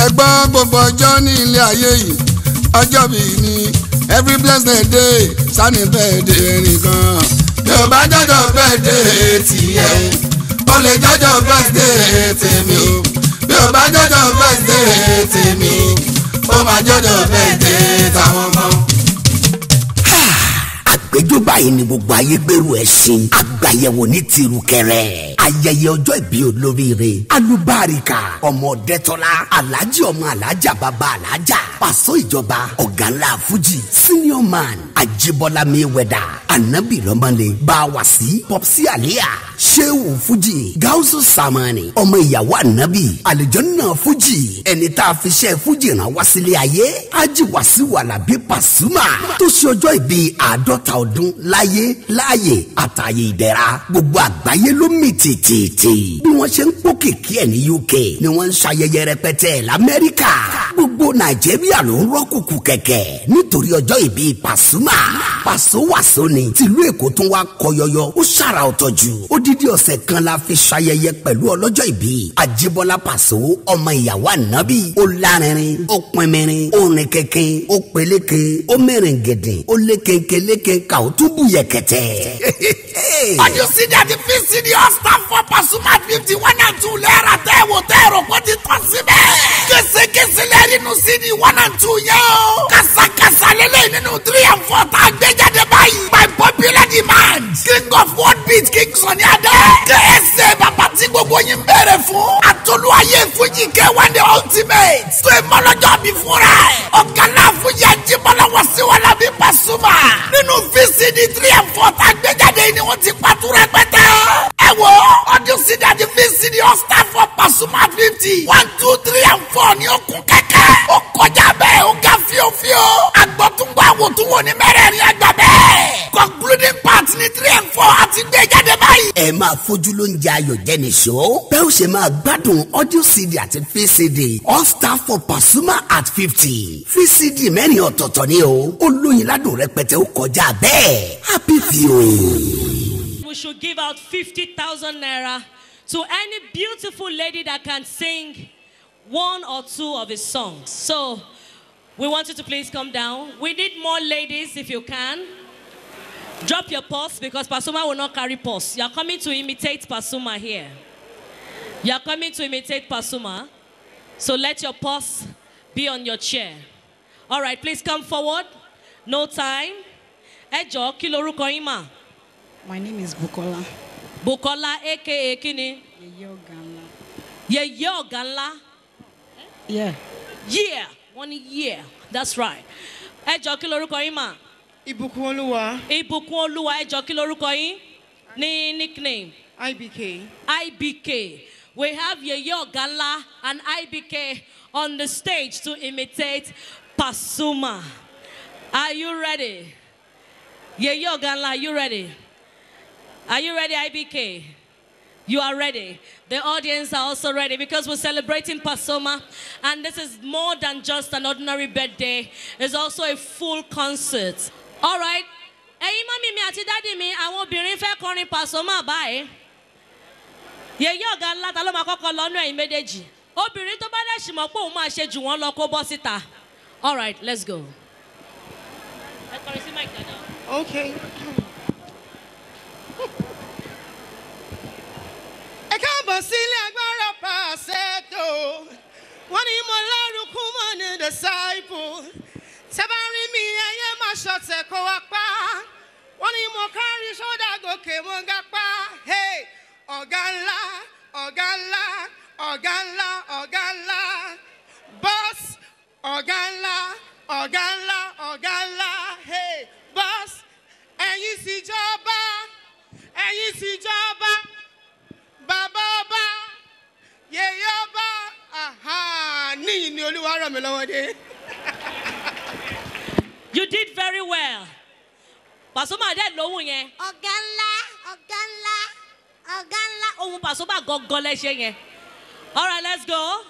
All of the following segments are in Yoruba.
ẹgbọ́n gbogbo ọjọ́ ní ilé ayé yìí ọjọ́ bíi ní every blessed day sani birthday ẹnìkan bí o bá jọjọ birthday tiẹ̀ o lè jọjọ birthday tèmi o bí o bá jọjọ birthday tèmi o máa jọjọ birthday táwọn ọmọ àgbẹjọ báyìí ni gbogbo ayé gbèrú ẹ sin àgbàyẹ̀wò ní tirukẹrẹ ayẹyẹ ọjọ́ ìbí olóríire alubárika ọmọ dẹtọlá alhaji ọmọ alhaja bàbá alhaja pàṣọ ìjọba ọ̀gá ńlá fuji senior man ajibola mayweather anabi lọmọlẹ bawasi popsi aliya sehu fuji gausu samani ọmọ ìyàwó anabi alijanna fuji ẹni tá a fi ṣe fuji rán wá sílé ayé aji wàsíù alábí pasuma tó ṣe ọjọ́ ìbí àádọ́ta ọdún láyé láàyè àtàyè ìdẹ̀ra gbogbo àgbáyé ló mì tìtìtì bí wọ́n ṣe ń pò kìkì ẹ̀ ní uk ni wọ́n ń ṣayẹyẹ rẹpẹtẹ lamẹ́ríkà gbogbo nàìjíríà ló ń rọ́kùkù kẹ̀kẹ́ nítorí ọjọ́ ìbí pasuma paso wàsó ni tìlú èkó tún wá kọyọyọ ó ṣàrà ọ̀tọ̀ jù odidi ọ̀sẹ̀ kan la fi ṣayẹyẹ pẹ̀lú ọlọ́jọ́ ìbí àjíbọ́lá paso ọmọ ìyàwó ànábì ó lárinrin ó pinmirin ó rìn kẹ̀kẹ́ ó peléke ó mẹ́rin gẹ̀dẹ̀ ó lékenke lékenka ó tún bù yẹ̀kẹ̀tẹ̀. Audio CD àti VCD all staff for Pasuma fifty one and two lẹ́ẹ̀rà tẹ́ wò tẹ́ rò kó ti tán síbẹ̀. Késekése lẹ́ẹ̀rí nínú CD one and two yẹn o. Kàsàkàsà lélẹ̀ nínú three and four tá a gbé jáde báyìí. By popular demand. King of world beat King Sunny Adé. KSA bàbá tí gbogbo yín bẹ̀rẹ̀ fún. Àtolú ayé Fújì K1 the ultimate. Tó ìmọ̀lọ́jọ́ bí fúnra ẹ̀. Ọ̀gá náà Fújì Ajíbọ́lá wá sí wọn lábí Pasuma. Nínú VCD three and four tá a gbé jáde yìí ni wọ́n ti pàtó rẹpẹtẹ. ẹ wo ọdún sídìí àti vcd ọ̀sítà fọ Pasuma fifty one two three and four ní okun kẹ̀kẹ́. ó kọjá bẹ́ẹ̀ ó ga fíofío. agbọ́túngbọ́ àwòtúnwò ní mẹ́rẹ̀ẹ̀rin ẹgbẹ́ bẹ́ẹ̀. concluding part ní three and four àti gbé jáde báyìí. ẹ máa fojú ló ń jẹ ayọ̀ jẹ́ni ṣó. bẹ́ẹ̀ ó ṣe máa gbádùn audio cd àti vcd all star for Pasuma at fifty vcd mẹ́rin ọ̀tọ̀ọ̀tọ̀ ni o ó lóyin ládùn rẹpẹtẹ ó kọjá bẹ́ẹ̀ happy viewing. We should give out 50,000 naira to any beautiful lady that can sing one or two of his songs. So we want you to please come down. We need more ladies if you can. Drop your purse because Pasuma will not carry purse. You are coming to imitate Pasuma here. You are coming to imitate Pasuma. So let your purse be on your chair. All right, please come forward. No time. Ẹ jọ̀ọ́, kí lorúkọ yín mà? My name is Bukola. Bukola aka Kini. Yeye Ogana. Yeye ọ̀gá ńlá. Yeah. Yeah. Wọ́n ní yeah. That's right. Ẹ jọ̀ọ́, kí lorúkọ yín mà? Ìbùkún Olúwa Ìbùkún Olúwa ẹ jọ̀ọ́, kí lorúkọ yín? Ní nickname. IBK. IBK. We have Yeye Ogala and IBK on the stage to imitate Pasuma. Are you ready? Yeye Ogala, are you ready? Are you ready, IBK? You are ready. The audience are also ready because we're celebrating Pasoma, and this is more than just an ordinary birthday. It's also a full concert. All right. Ẹ̀yin mọ́mí mi àti dádì mi, àwọn obìnrin fẹ́ kọrin Pasoma báyìí. Yèyé ọ̀gá ńlá ta ló máa kọ́kọ́ lọ́nà ẹ̀yin méjèèjì. Obìnrin tó bá dẹ̀ sì mọ̀ pé òun máa ṣe jù wọ́n lọ kó bọ́ síta. All right, let's go. Ẹ kọrin sí Mike dáadáa. Okay. Ẹ káàbọ̀ sílé agbára pàṣẹtò. Wọ́n ní mo lárúkú mọ́ ní disciple. Tẹ́bá rí mi ẹyẹ máa ṣọ̀tẹ̀ kó wá pa. Wọ́n ní mo kárí sódà gòkè mo ga pa. Hey! Ọ̀gá ńlá, ọ̀gá ńlá, ọ̀gá ńlá, ọ̀gá ńlá. Boss, ọ̀gá ńlá, ọ̀gá ńlá, ọ̀gá ńlá. Hey! Boss, ẹ̀yin sì jọba, ẹ̀yin sì jọba bàbá ọba yèyé ọba aha, níyì ni olúwa ràn mí lọ́wọ́ dé. You did very well. Pasuma dẹ̀ lóhùn yẹn. Ọ̀gá ńlá, ọ̀gá ńlá, ọ̀gá ńlá. Ohun Pasuma gangan lẹ́ṣẹ̀ yẹn. All right, let's go.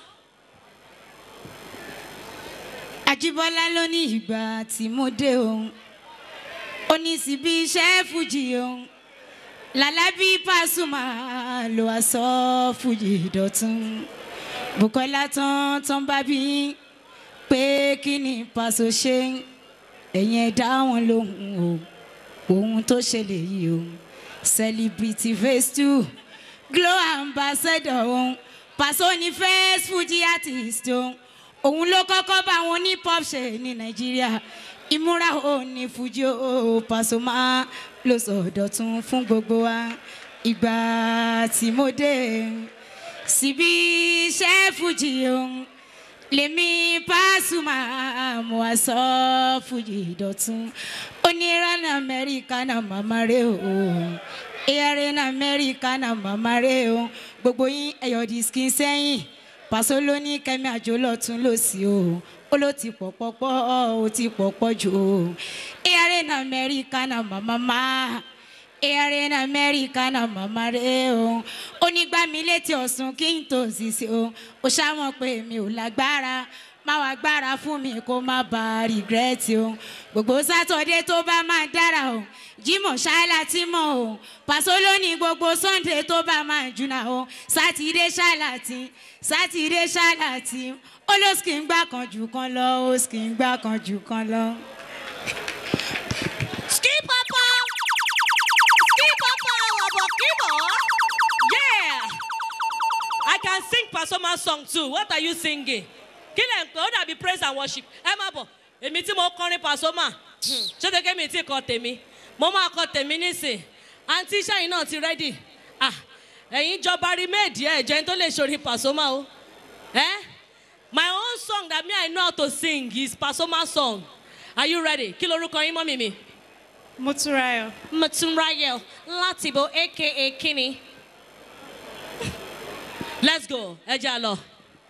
Ajíbọ́lá ló ní ìgbà tí mo dé òun. Ó ní síbi iṣẹ́ fújì òun. Lálábí Pasuma ló wá sọ fújì dọ̀tun. bukola tán tán bá bí yín pé kí ni pàṣẹ ṣe ẹ̀yìn ẹ̀dá wọn lóhùn o ohun tó ṣẹlẹ̀ yìí o celebrity face two glow ambassador òun pàṣẹ ní first fuji artist òun òun ló kọ́kọ́ bá wọn ní pop ṣe ní nàìjíríà ìmúra ò ní fuji o pàṣẹ máa ló sọ dọ̀tun fún gbogbo wa ìgbà tí mo dé síbi iṣẹ́ fuji òun lèmi pàṣùmà mo wá sọ fuji dọ̀tun oníran amẹ́ríkà náà màmá rẹ̀ o erin amẹ́ríkà náà màmá rẹ̀ o gbogbo yín ẹ̀yọ̀ diskin sẹ́yìn pàṣẹ ló ní kẹ́mi àjò lọ́tún lọ́sí o ó ló ti pọ̀ pọ́pọ́ ó ti pọ̀ pọ̀ jù o erin amẹ́ríkà náà màmá máa erin amẹ́ríkà náà màmá rẹ̀ o onígbà mi létí ọ̀sùn kí n tó ṣiṣẹ́ o ó ṣàwọn pé mi ò lágbára má wàá gbára fún mi kó má ba rìgírẹ́tì o gbogbo sátọ̀dé tó bá máa dára o jimoh ṣáìlà tí mọ̀ o pàṣẹ lónìí gbogbo sunday tó bá máa jùnà o sátidé ṣáìlà tí sátidé ṣáìlà tí ó ló sì ń gbà kan jù kan lọ ó sì ń gbà kan jù kan lọ. Ski Papa! Ski Papa Wabokibo! Yeah! I can sing Pasoma song too. What are you singing? Kí lẹ̀ ń pè ó dàbí praise and worship. Ẹ má bọ̀, èmi tí mo kọrin Pasoma. Ṣé tẹ́kẹ́ mi tí kọ tèmi? Mo máa kọ tèmi nísìn. Àǹtí iṣẹ́ yìí náà ti rẹ́dì. Ah! Ẹ̀yin jọba rí méèdì ẹ̀ jẹ́ tó lè ṣorí Pasoma o. Eh? My own song that me I know how to sing is Pasoma song. Are you ready? Kí lorúkọ yín mọ́mì mi? Motúnráyọ̀. Matunrayo Latibo aka Kini. Let's go. Ẹ jà lọ.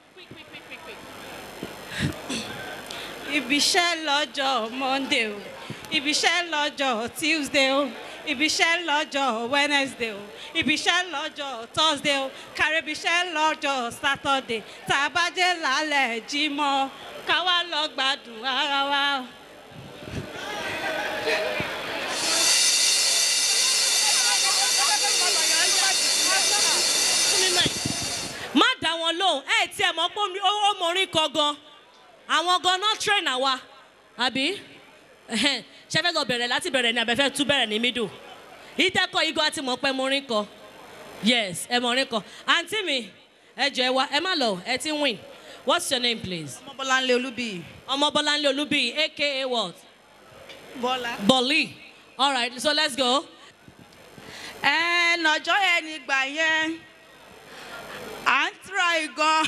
Ibiṣẹ́ lọ́jọ́ Monday o. Ibiṣẹ́ lọ́jọ́ Tuesday o. Ibiṣẹ́ lọ́jọ́ Wednesday o. Ibiṣẹ́ lọ́jọ́ Thursday o. Kàrẹ́bíṣẹ́ lọ́jọ́ Saturday. Tá a bá dé lálẹ́ Jímọ̀. Ká wá lọ gbádùn ara wa. Má dá wọn lóhùn. Ẹ tí ẹ mọ̀ pé omi- ó ó mọrin kọ gan. Àwọn gan náà train àwa. Àbí? Ẹhẹ́n. Ṣé fẹ́ lọ bẹ̀rẹ̀ láti bẹ̀rẹ̀ ni àbẹ̀fẹ́ tú bẹ̀rẹ̀ ní middle? Ìtẹ́kọ̀ igun àti mọ̀ pé morin kọ. Yes, ẹ mọrin kọ. Àǹtí mi, ẹ jọ ẹ wá, ẹ má lọ, ẹ ti ń win. What's your name please? Ọmọbọ́láńlé Olúbíyì. Ọmọ Bọ́láńlé Olúbíyì aka what? Bọ́lá. Bolly. All right, so let's go. ẹ nọjọ́ yẹn nígbà yẹn à ń try gan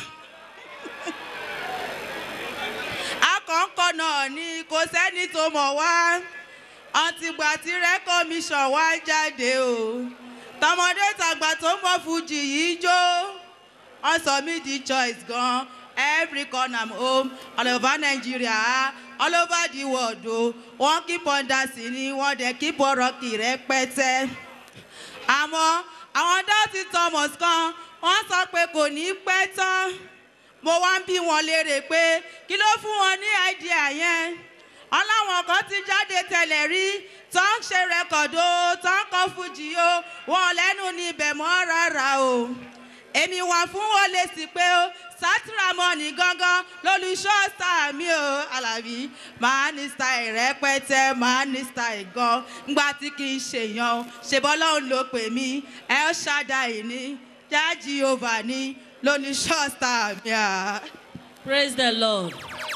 akọ̀ǹkọ̀ náà ni kò sẹ́ni tó mọ̀ wá ọtìgbà tí rẹ́kọ̀míṣọ̀ wá jáde o tọmọdé tàgbà tó mọ fújì yìí jó wọn sọ mí di choice gan every corner I'm home all over Nigeria all over the world o wọn keep on dancing ni wọn dẹ̀ keep on rocking rẹpẹtẹ àmọ́ àwọn dọ́tí thomas kan wọ́n sọ pé kò ní pẹ́ tán mo wá ń bí wọn léèrè pé kí ló fún wọn ní àìdíà yẹn wọn láwọn kan ti jáde tẹ́lẹ̀ rí tó ń ṣe rẹ́kọ̀dù tó ń kọ́ fújì o wọn lẹ́nu ní ibẹ̀ mọ́ rárá o èmi wà fún wọn lè sí pé ó sátìrámọ́nì gangan lólùṣọ́ sáà mi ò alábí máa ní style rẹpẹtẹ máa ní style gan ngbà tí kì í ṣèyàn ṣèbọ́ lọ́hùn ló pè mí ẹ ó ṣàdáyé ní jájí ova ní lólùṣọ́ sáà mi à. Praise the Lord.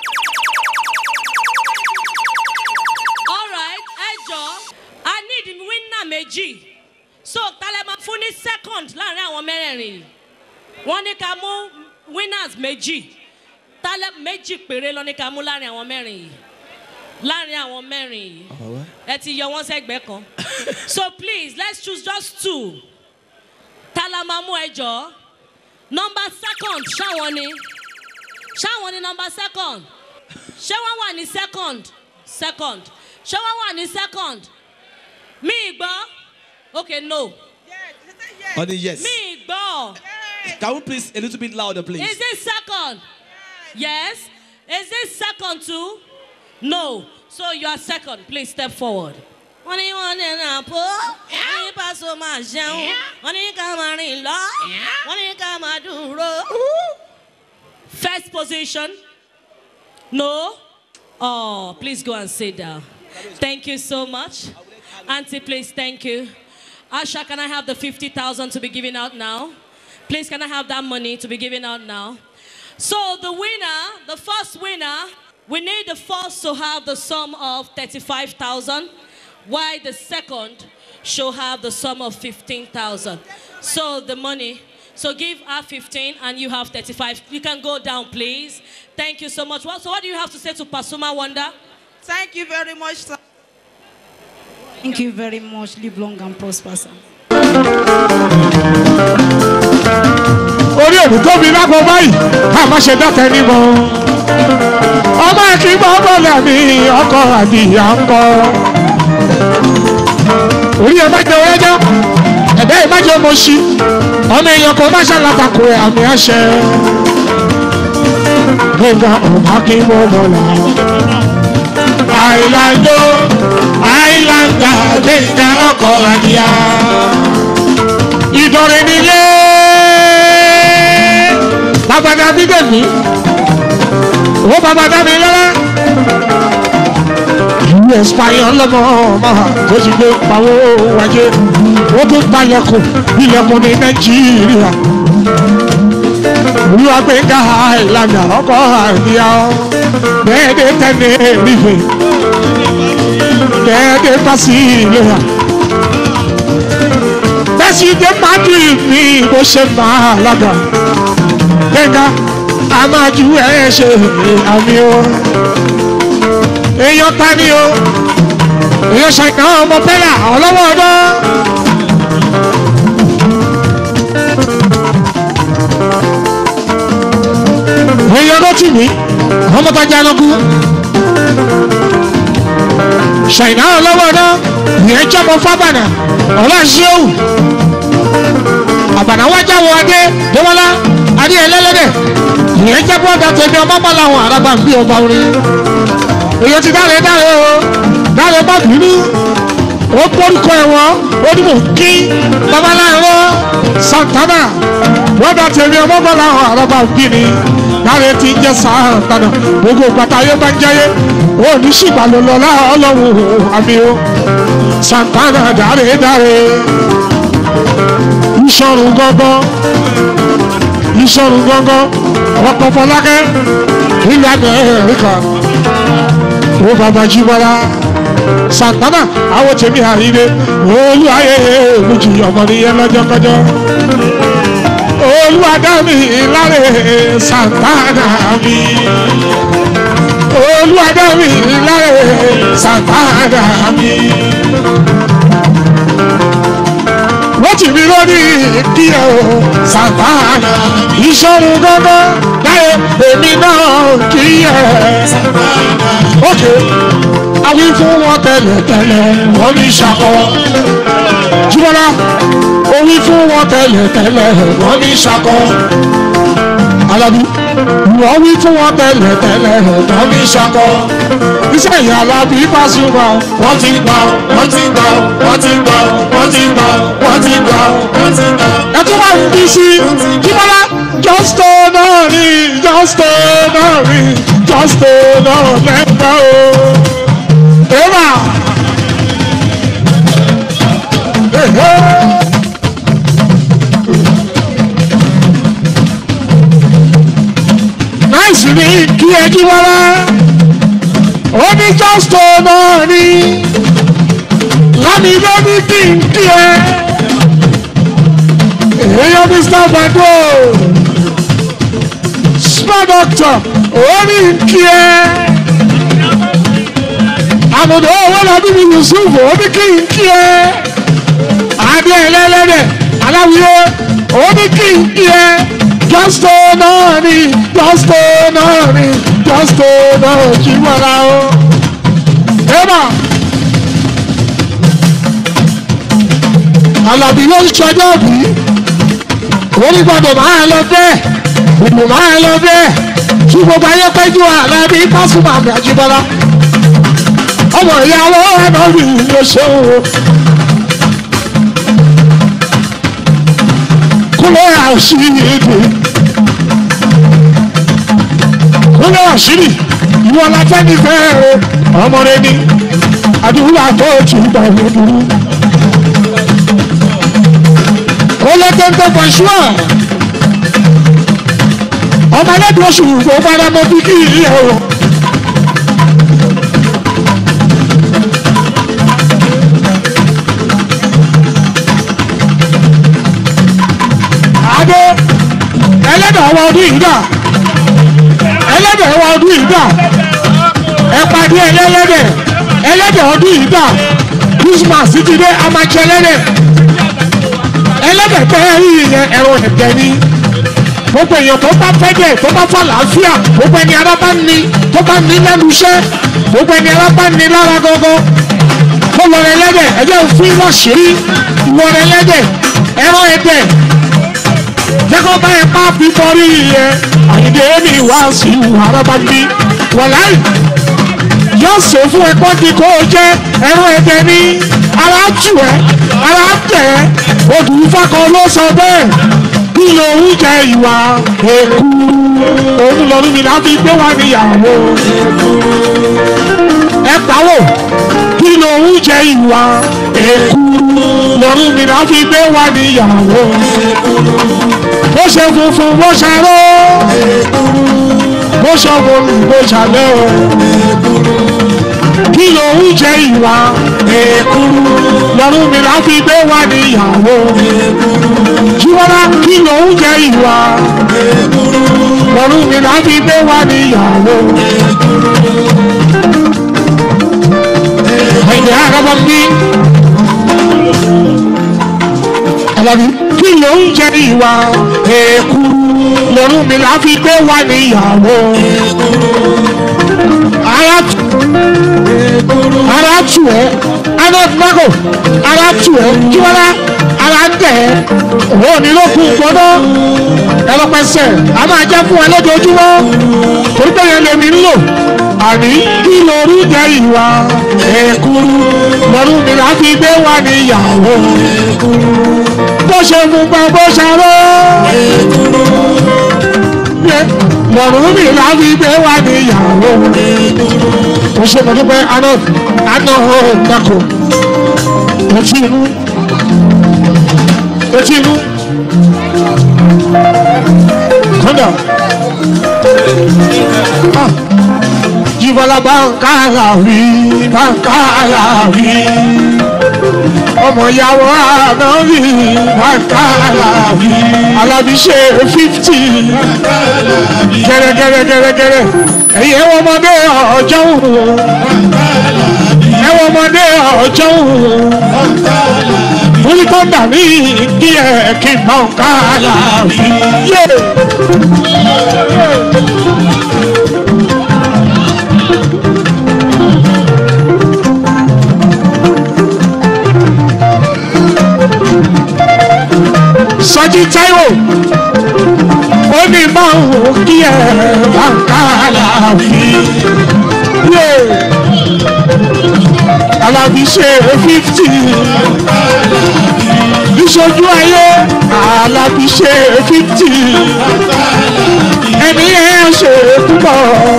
All right, ẹ jọ, I need winner méjì. So, tálẹ̀ máa fún ní second láàrin àwọn mẹ́rẹ̀ẹ̀rin yìí. Wọ́n ní ká mú winners méjì. Tálẹ̀ méjì péré lọ ní ká mú láàrin àwọn mẹ́rin yìí. Láàrin àwọn mẹ́rin yìí. Ẹ ti yọ wọ́n sẹ́gbẹ̀ẹ́ kan. So please, let's choose just two. Tálẹ̀ máa mú ẹ jọ. Number second, ṣáwọn ni ṣáwọn ní number second ṣé wọ́n wà ní second second ṣé wọ́n wà ní second mi gbọ́ okay no Honey, yes. mi gbọ́ Can we please a little bit louder, please? is this second yes is this second too no so you are second please step forward. wọ́n ní wọ́n ní ẹ̀rọ àpò wọ́n ní pàṣẹ máa ṣẹ́wọ̀n wọ́n ní ká máa rìn lọ wọ́n ní ká máa dúró. First position. No? Oh, please go and sit down. Thank you so much. Auntie, please, thank you. Asha, can I have the 50,000 to be given out now? Please, can I have that money to be given out now? So, the winner, the first winner, we need the first to have the sum of 35,000, while the second shall have the sum of 15,000. So, the money, so give her 15 and you have 35. You can go down, please. Thank you so much. Well, so, what do you have to say to Pasuma Wanda? Thank you very much, sir. Thank you very much. Live long and prosper, sir. orí òdù tóbi lápò báyìí ká má ṣe dákẹ́ níbọn. ọmọ akínbọ̀ bọ̀lẹ̀ mi ọkọ̀ àdìyà ń kọ́. orí ẹ̀ má jẹ́ ọ̀rẹ́jọ́ ẹ̀dá ẹ̀ má jẹ́ ọmọ sí ọmọ èèyàn kan má ṣàlàtàkù ẹ̀ àmì àṣẹ. gbẹ̀ngà ọmọ akínbọ̀ bọ̀lẹ̀. àìlàndó àìlàndà gbẹ̀ngà ọkọ̀ àdìyà. ìdọ̀rẹ̀ nílé babada bídèmí ó babada mi lọ́la ìlú ẹ̀sìpáyọ̀ lọ́mọ ọmọ tó ti gbé pawó wájé ó tún gbalẹ̀kùn ilẹ̀kùn ní nàìjíríà olúwa gbé ká ìlànà ọkọ̀ àríyá bẹ́ẹ̀dẹ̀ tẹ́lẹ̀ rífe bẹ́ẹ̀dẹ̀ pàṣẹ ìlera bẹ́sì dé madrid ní bó ṣe máa lága gbẹ̀ngà a máa ju ẹ̀ ṣe àmì o èèyàn ta ni o èèyàn ṣàìkàn ọmọ bẹ́là ọlọ́wọ́ ọdọ́. èèyàn ló tì mí ọmọ tó jẹ́ ẹnukú ṣàìkàn ọlọ́wọ́ ọdọ́ ìyẹn jọmọ fábànà ọlọ́ṣẹ́wù àbànà wájà wọ adé dẹ́wọ́lá adé ẹlẹ́lẹ́dẹ̀ ìyẹn jẹ́ bọ́ọ̀dà tẹ̀mí ọmọ bá làwọn àràgbà ń bí ọba orin èyí ti dáre dáre o dáre bá bínú ó gbórúkọ ẹ̀wọ̀n ó ní mò ń kí babaláwo santana bọ́ọ̀dà tẹ̀mí ọmọ bá làwọn àràgbà ń bí ni dáre ti ń jẹ́ santana gbogbo gbàtà ayé bá ń jẹ́yé ó ní ṣìgbàlólọ́lá ọlọ́run àmì o santana dáre dáre ìṣọ̀rùn gángan ìṣọ̀rùn gángan ọkọ̀ fọlákẹ́ ilẹ̀ amẹ́ríkà ó bàbá jíbọ́lá santana àwọn tèmi àríre olú ayé méjì ọmọ nìyẹn lọ́jọ́kọjọ́ olú adámi láre santana mi olú adámi láre santana mi wọ́n ti mi lórí kí ẹ o sàtánà ìṣòro gángan láyé èmi náà kí ẹ sàtánà. ókè àwí fún wọn tẹ́lẹ̀tẹ́lẹ̀ wọ́n ní ṣàkọ. jùmọ̀lá òwí fún wọn tẹ́lẹ̀tẹ́lẹ̀ wọ́n ní ṣàkọ. alábí wọ́n wí fún wọn tẹ́lẹ̀tẹ́lẹ̀ wọ́n ní ṣàkọ. iṣẹ́ ìyá alábí Pasuma wọ́n ti gbà wọ́n ti gbà wọ́n ti gbà wọ́n ti gbà wọ́n ti gbà wọ́n ti gbà. ẹ tún wà ní bísí jíbọ́lá jọ́sítò náà rí jọ́sítò náà rí jọ́sítò náà lẹ́gbẹ́ o. Eva. Náìsì ni kí ẹ jíbọ́lá ó ní jọ́sítò náà rí lámì ló ní kí n kí ẹ èèyàn mr bado small doctor ó ní kí ẹ àmọ̀dọ̀ owó làbí mi yusuf ó ní kí n kí ẹ adé ẹlẹ́lẹ́dẹ̀ aláwíyé ó ní kí n kí ẹ jọ́sítò náà ní jọ́sítò náà ní jọ́sítò náà jí wọ́ra o. Eba. Àlàbí ló ń ṣọjọ́ bí onígbọ̀dọ̀ máa lọ bẹ́ẹ̀ ìbò máa lọ bẹ́ẹ̀ kí gbogbo ayé péjú Àlàbí Pasuma àmì àjíbọ́lá ọmọ ìyàwó ẹ̀nà rí ló ṣeun o. kúlẹ̀ àṣìyèdè lórí àṣírí ìwọ la fẹ́ ní fẹ́ẹ́ ọmọ rẹ ní àdúrà tó tù gbà lódùrú. ó lé téńté for sure ọmọ ẹlẹ́dùn oṣù kò bára mọ bí kí ìyá o. adé ẹlẹ́dàá wa ọdún yìí dà ẹlẹ́dàá wa ọdún yìí dà ẹ pàdé ẹlẹ́dẹ̀ ẹlẹ́dẹ̀ ọdún yìí dà christmas ti dé amájẹ ẹlẹ́dẹ̀ ẹlẹ́dẹ̀ tẹ́ ẹ rí yẹn ẹ̀rọ ẹ̀dẹ̀ ni gbogbo èèyàn tó bá fẹ́ dẹ̀ tó bá fà láàfíà gbogbo ẹni ara bá ní tó bá ní lẹ́nu iṣẹ́ gbogbo ẹni ara bá ní lára gọ́gọ́ kó lọ rẹ ẹlẹ́dẹ̀ ẹjẹ́ òfin lọ́sìrí lọ rẹ ẹlẹ́dẹ̀ ẹ̀rọ ẹ̀dẹ̀ jẹ́kọ́ bá ẹ pa fífọ́rí yẹ àyìndé ní wá sí araba bí wọ̀láì yóò ṣe fún ẹ̀kọ́ di kó o jẹ́ ẹ̀rọ ẹ̀dẹ̀ ní ara tù ẹ́ ara tẹ̀ ẹ́ odù fákọ ló sọ bẹ́ẹ̀ kí lòun jẹ ìwà èkú òun lọ́dún mi láti gbé wá níyàwó ẹ pàwọ́ kí lòun jẹ ìwà èkú lọ́dún mi láti gbé wá níyàwó bó ṣe funfun bó ṣaró bó ṣọwọ́ bó ṣàlẹ́ o kí lòun jẹ ìwà èkúrú lọ́rùn mi láti gbé wá níyàwó jíwọ́lá kí lòun jẹ ìwà lọ́rùn mi láti gbé wá níyàwó. ẹ̀yìn àgàbọ̀ mi alábi kí lòun jẹ ìwà èkúrú lọ́rùn mi láti gbé wá níyàwó. ara tù ara tù ẹ́ anọ́tìmákò ara tù ẹ́ jíwọ́lá ara ń tẹ̀ ẹ́ òun ní ló kún gbọ́dọ̀ ẹlọpẹsẹ̀ a máa jẹ́ fún ẹ lójoojúmọ́ torí pé yẹn lèmi ń lò àní kí lóru jẹ ìwà èkúrú lọ́rùn mi láti gbé wá níyàwó bó ṣe mú pa bó ṣarọ́ lọ́rùn mi láti gbé wá níyàwó mo ṣe mọ̀ nípa aná aná ọ̀hún dako etí inú etí inú kọ́ńdà jìbọ̀lá báńkàrà rí báńkàrà rí ọmọ ìyàwó àná rí báńkàrà rí alábíṣe fífítì gẹ́rẹ́gẹ́rẹ́gẹ́rẹ́ ẹ̀yẹ́ ọmọdé ọjọ́ òun ẹ̀wọ̀n ọmọdé ọjọ́ òun orí tó dà mí kí ẹ kí n bá ọ̀ká àlàáfíà yé. sọjí táíwò ó ní báwo kí ẹ bá ọ̀ká àlàáfíà yé alábí ṣe fifty ìṣojú ayé alábí ṣe fifty ẹni ẹ ṣe púpọ̀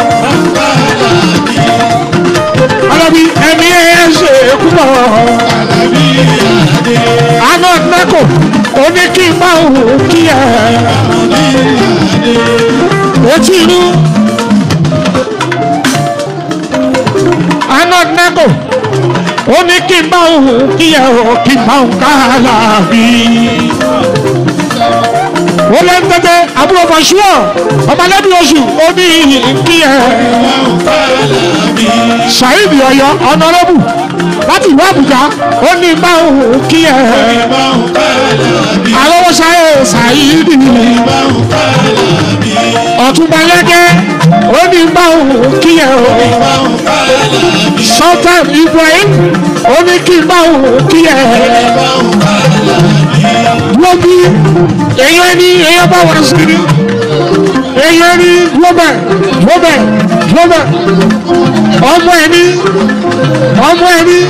alábí ẹni ẹ ṣe púpọ̀ àná nẹ́kọ̀ ó ní kí n bá òun kí ẹ etí inú. àná nẹ́kọ̀ ó ní kí n bá òun kí ẹ ò kí n bá òun ká láàbí. ó lé ń tẹ́tẹ́ àbúrò fàṣúọ̀ ọmọlẹ́bí oṣù ó ní kí ẹ. saheed ọyọ ọ̀nàrẹ́bù láti ìlú àbújá ó ní bá òun kí ẹ. àlọ́wọ́ sáyé saheed ọ̀túnba lẹ́gẹ́ ó ní bá òun kí ẹ o. sultan ibrahim ó ní kí n bá òun kí ẹ. wọ́n bí èèyàn ní èèyàn bá wà sí ni èèyàn ní global global global ọmọ ẹ ní ọmọ ẹ ní.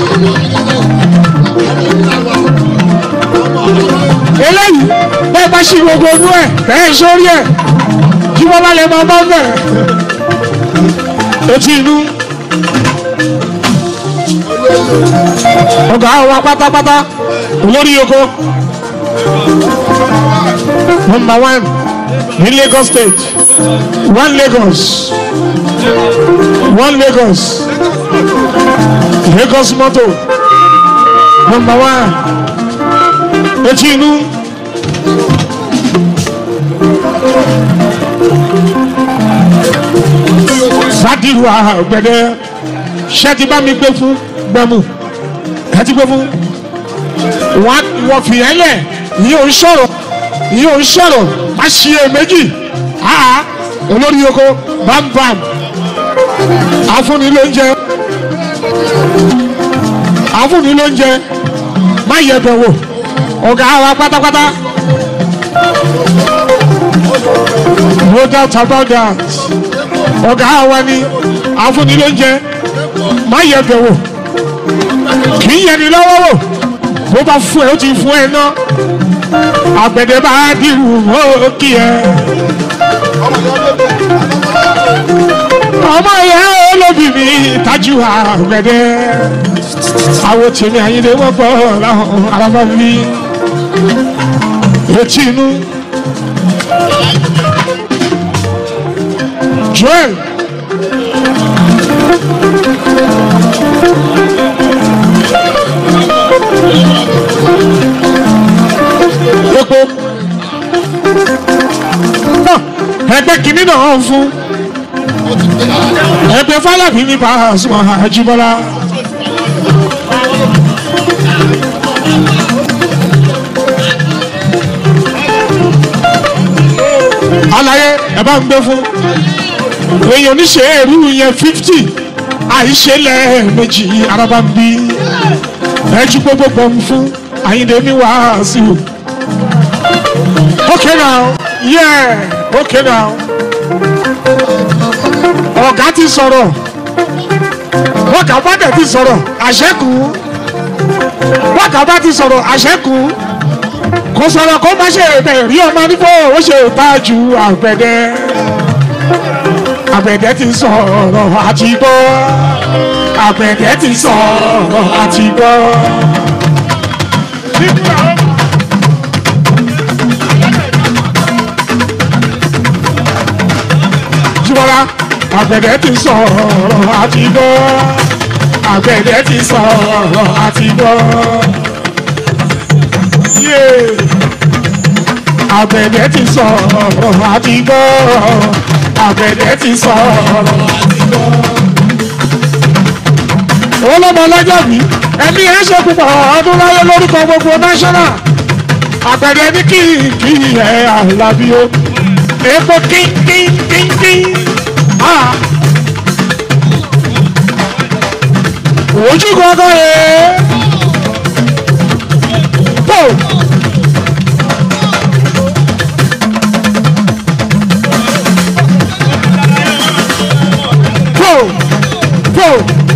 eléyìí bẹ́ẹ̀ bá ṣe gbogbo inú ẹ̀ bẹ́ẹ̀ sórí ẹ̀ jí wọ́n bá lè máa bá bẹ̀rẹ̀ inú ọ̀gá wa pátápátá olórí oko number one ní lagos state one lagos one lagos lagos motor number one etí inú. sádìrú àgbẹ̀dẹ ṣé ti bá mi gbé fún gbẹmú ẹ ti gbé fún wọn wọ fìyẹn lẹ yìí ò ń sọ̀rọ̀ yìí ò ń sọ̀rọ̀ má ṣe é méjì àá olórí oko bámbám àfúnni ló ń jẹ àfúnni ló ń jẹ má yẹ bẹ̀ wò ọ̀gá wa pátápátá no doubt about that ọ̀gá wa ni àfúnni ló ń jẹ má yẹ bẹ̀ wò kì í yẹni lọ́wọ́ wò bó bá fún ẹ ó ti fún ẹ ná àgbẹ̀dẹ bá dìrù ó kí ẹ. ọmọ ìyá olóbì mi tajú àgbẹ̀dẹ àwọn tèmi àyíndé wọ́n gbọ́ láwọn arábá mi etí inú. joel epo ẹgbẹ́ kìíní náà ń fún ẹgbẹ́ fálábì ní Pasuma Àjíbọ́lá. alaye ẹ bá ń gbé fún èèyàn oníṣe èrú yẹn fifty àìṣe lẹ́ẹ̀mejì araba ń bí ẹjú gbogbo gbọ̀n fún àyíndé ní wàásù. okay now yeah okay now ọ̀gá ti sọ̀rọ̀ wọ́gà bá dẹ̀ ti sọ̀rọ̀ àṣẹ́kù wọ́gà bá ti sọ̀rọ̀ àṣẹ́kù kò sọ̀rọ̀ kó má ṣe bẹ̀ rí ọmọ nípò ó ṣe ìtajú àgbẹ̀dẹ àgbẹ̀dẹ ti sọ̀rọ̀ àti gbọ́ àgbẹ̀dẹ ti sọ̀rọ̀ àti gbọ́. Jíbọ́lá àgbẹ̀dẹ ti sọ̀rọ̀ àti gbọ́ àgbẹ̀dẹ ti sọ̀rọ̀ àti gbọ́. Yeah. àgbẹ̀dẹ ti sọ̀rọ̀ àti gbọ́ àgbẹ̀dẹ ti sọ̀rọ̀ àti gbọ́. olómọ ọlọ́jọ́ bí ẹni ẹ̀ ṣe púpọ̀ ọdún láyé lórúkọ gbogbo national àgbẹ̀dẹ ní kí kí ẹ̀ àlàbí o epo kínkínkínkín ojú gbọ́ngàn yẹn pò. pò pò.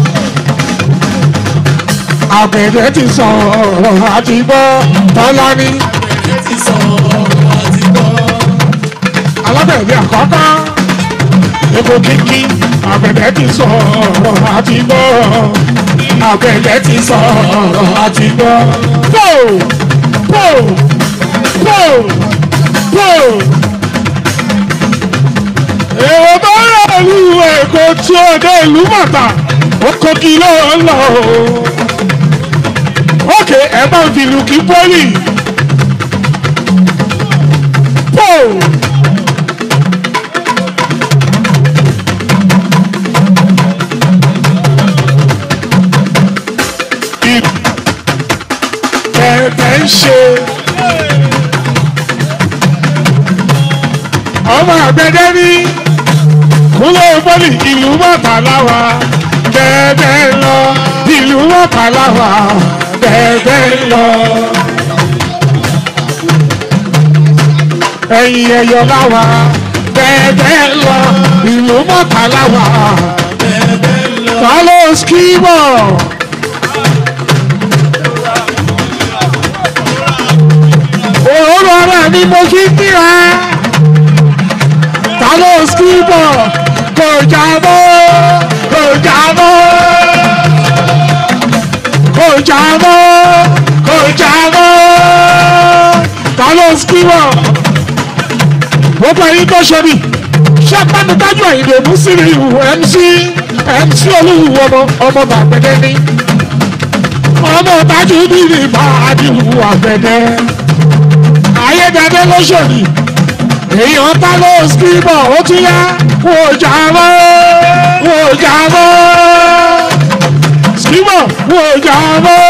àgbẹ̀dẹ ti sọ̀rọ̀ àti gbọ́ tọ́lá ní. alábẹ̀dẹ àkọ́kọ́ epo kínkín àgbẹ̀dẹ ti sọ̀rọ̀ àti gbọ́ àgbẹ̀dẹ ti sọ̀rọ̀ àti gbọ́. pò pò pò pò. èrò bá rà lù èkó tí ó dé ìlú bàtà ó kó kí ló ń lọ o. ókè ẹ bá ń fi ìlú kí pọ́lì. pò. tẹ̀tẹ̀ ń ṣe. ọmọ àgbẹ̀dẹ ní kúlẹ̀ bọ́lì ìlú mọ̀tàláwà bẹ́ẹ̀ lọ ìlú mọ̀tàláwà bẹ́ẹ̀ lọ. ẹ̀yìn ẹ̀yọ̀ láwa bẹ́ẹ̀ lọ ìlú mọ̀tàláwà ta ló skíbọ̀. òórùn ara mi mo fi kíra ta ló skíbọ̀ kò jábọ́ kò jà mọ́ kò jà mọ́ ta ló ń kíwọ̀ gbogbo ẹyin tó ṣe ni ṣé pátákájú àyìnbó mùsùlùmí mc mc olúwo ọmọ ọmọ bàgbẹ́dẹ́ ní ọmọ tájú bíbí bá àdìwù àgbẹ̀dẹ́ ayédáadé lóṣòdì èèyàn ta ló ń kíwọ̀ ó tún yá kò jà mọ́ kò jà mọ́ kíwọ̀ kò jà mọ́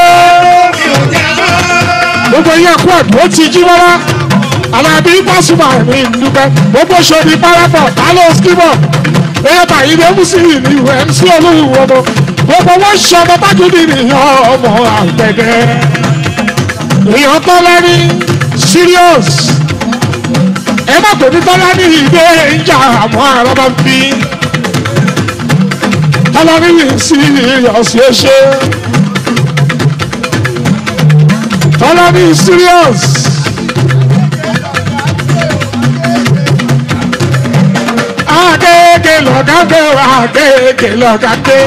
gbogbo yẹn kú àdúró ti jí rárá alábí pásùmà ní ìdúpẹ́ gbogbo ṣòdì parapọ̀ tálọ́ skibọ̀ ẹ̀yẹ́ta ilé mùsùlùmí ní mc olúwo ọmọ gbogbo wọn ṣe ọmọ tájúdì nìyàn ọmọ àgbẹ̀dẹ èèyàn tọ́lá ní serious ẹ má pè ní tọ́lá ní ìdè ìjà àmọ́ àrọ́ bá ń bí tọ́lá ní serious yẹ ṣe tọ́lá ní serious. agége lọ́gàgbé agége lọ́gàgbé.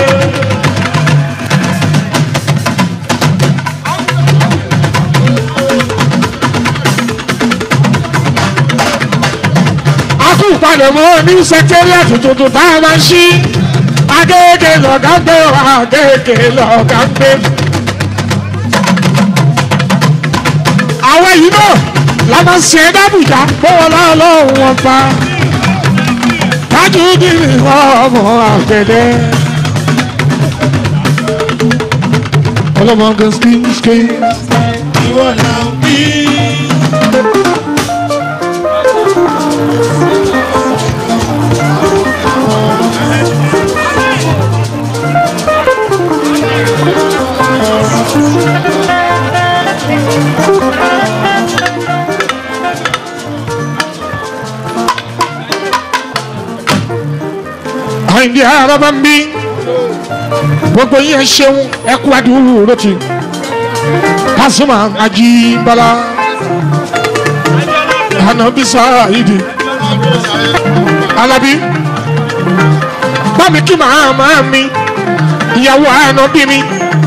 akúpalẹ̀mọ́ ní sẹkẹ́rìàtì tuntun tá a máa ń ṣí agége lọ́gàgbé agége lọ́gàgbé. àwọn yìí náà la máa ń ṣe é dábùjá bọ́wọ́ láàlọ́ wọn pa tajudi ọmọ àgbẹ̀dẹ. ọlọ́mọge skiski. ìwọ là ń bí. àìní ara bá ń bí gbogbo yẹn ṣeun ẹkú adúrú lóti Pasuma Ajíbọ́lá Ànàbísà ìdí Alábí bámi kí màmá mi ìyàwó ànábì mi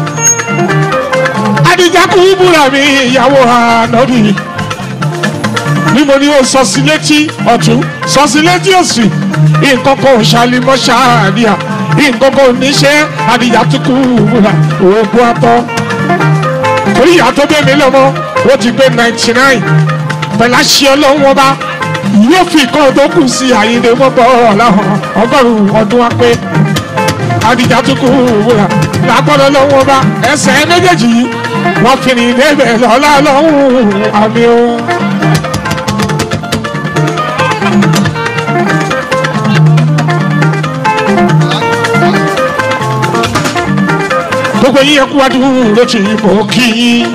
Adija kú búra mi ìyàwó ànábì ni mo ní o sọ sí létí ọ̀tún sọ sí létí òsì nǹkan kan ò ṣàlìmọ́ ṣáàdìyà nǹkan kan ò níṣẹ́ àdìyà tó kú wúrà oògùn atọ́. torí ìyá tó bẹ́ẹ̀ mi lọ́mọ ó ti gbé ninety nine pẹ̀lú àṣẹ ọlọ́run ọba yóò fi nǹkan tó kù sí àyíǹde wọn bọ̀ ọ̀làhàn ọgọ́rùn-ún ọdún wa pé àdìyà tó kú wúrà lágbọ́dọ̀ lọ́wọ́ ọba ẹsẹ̀ méjèèjì yìí wọ́n fi rìn débẹ̀ lọ́lá lọ́hùn-ún àmì o. gbogbo yín ẹkú adúrú ló ti mọ kí yín.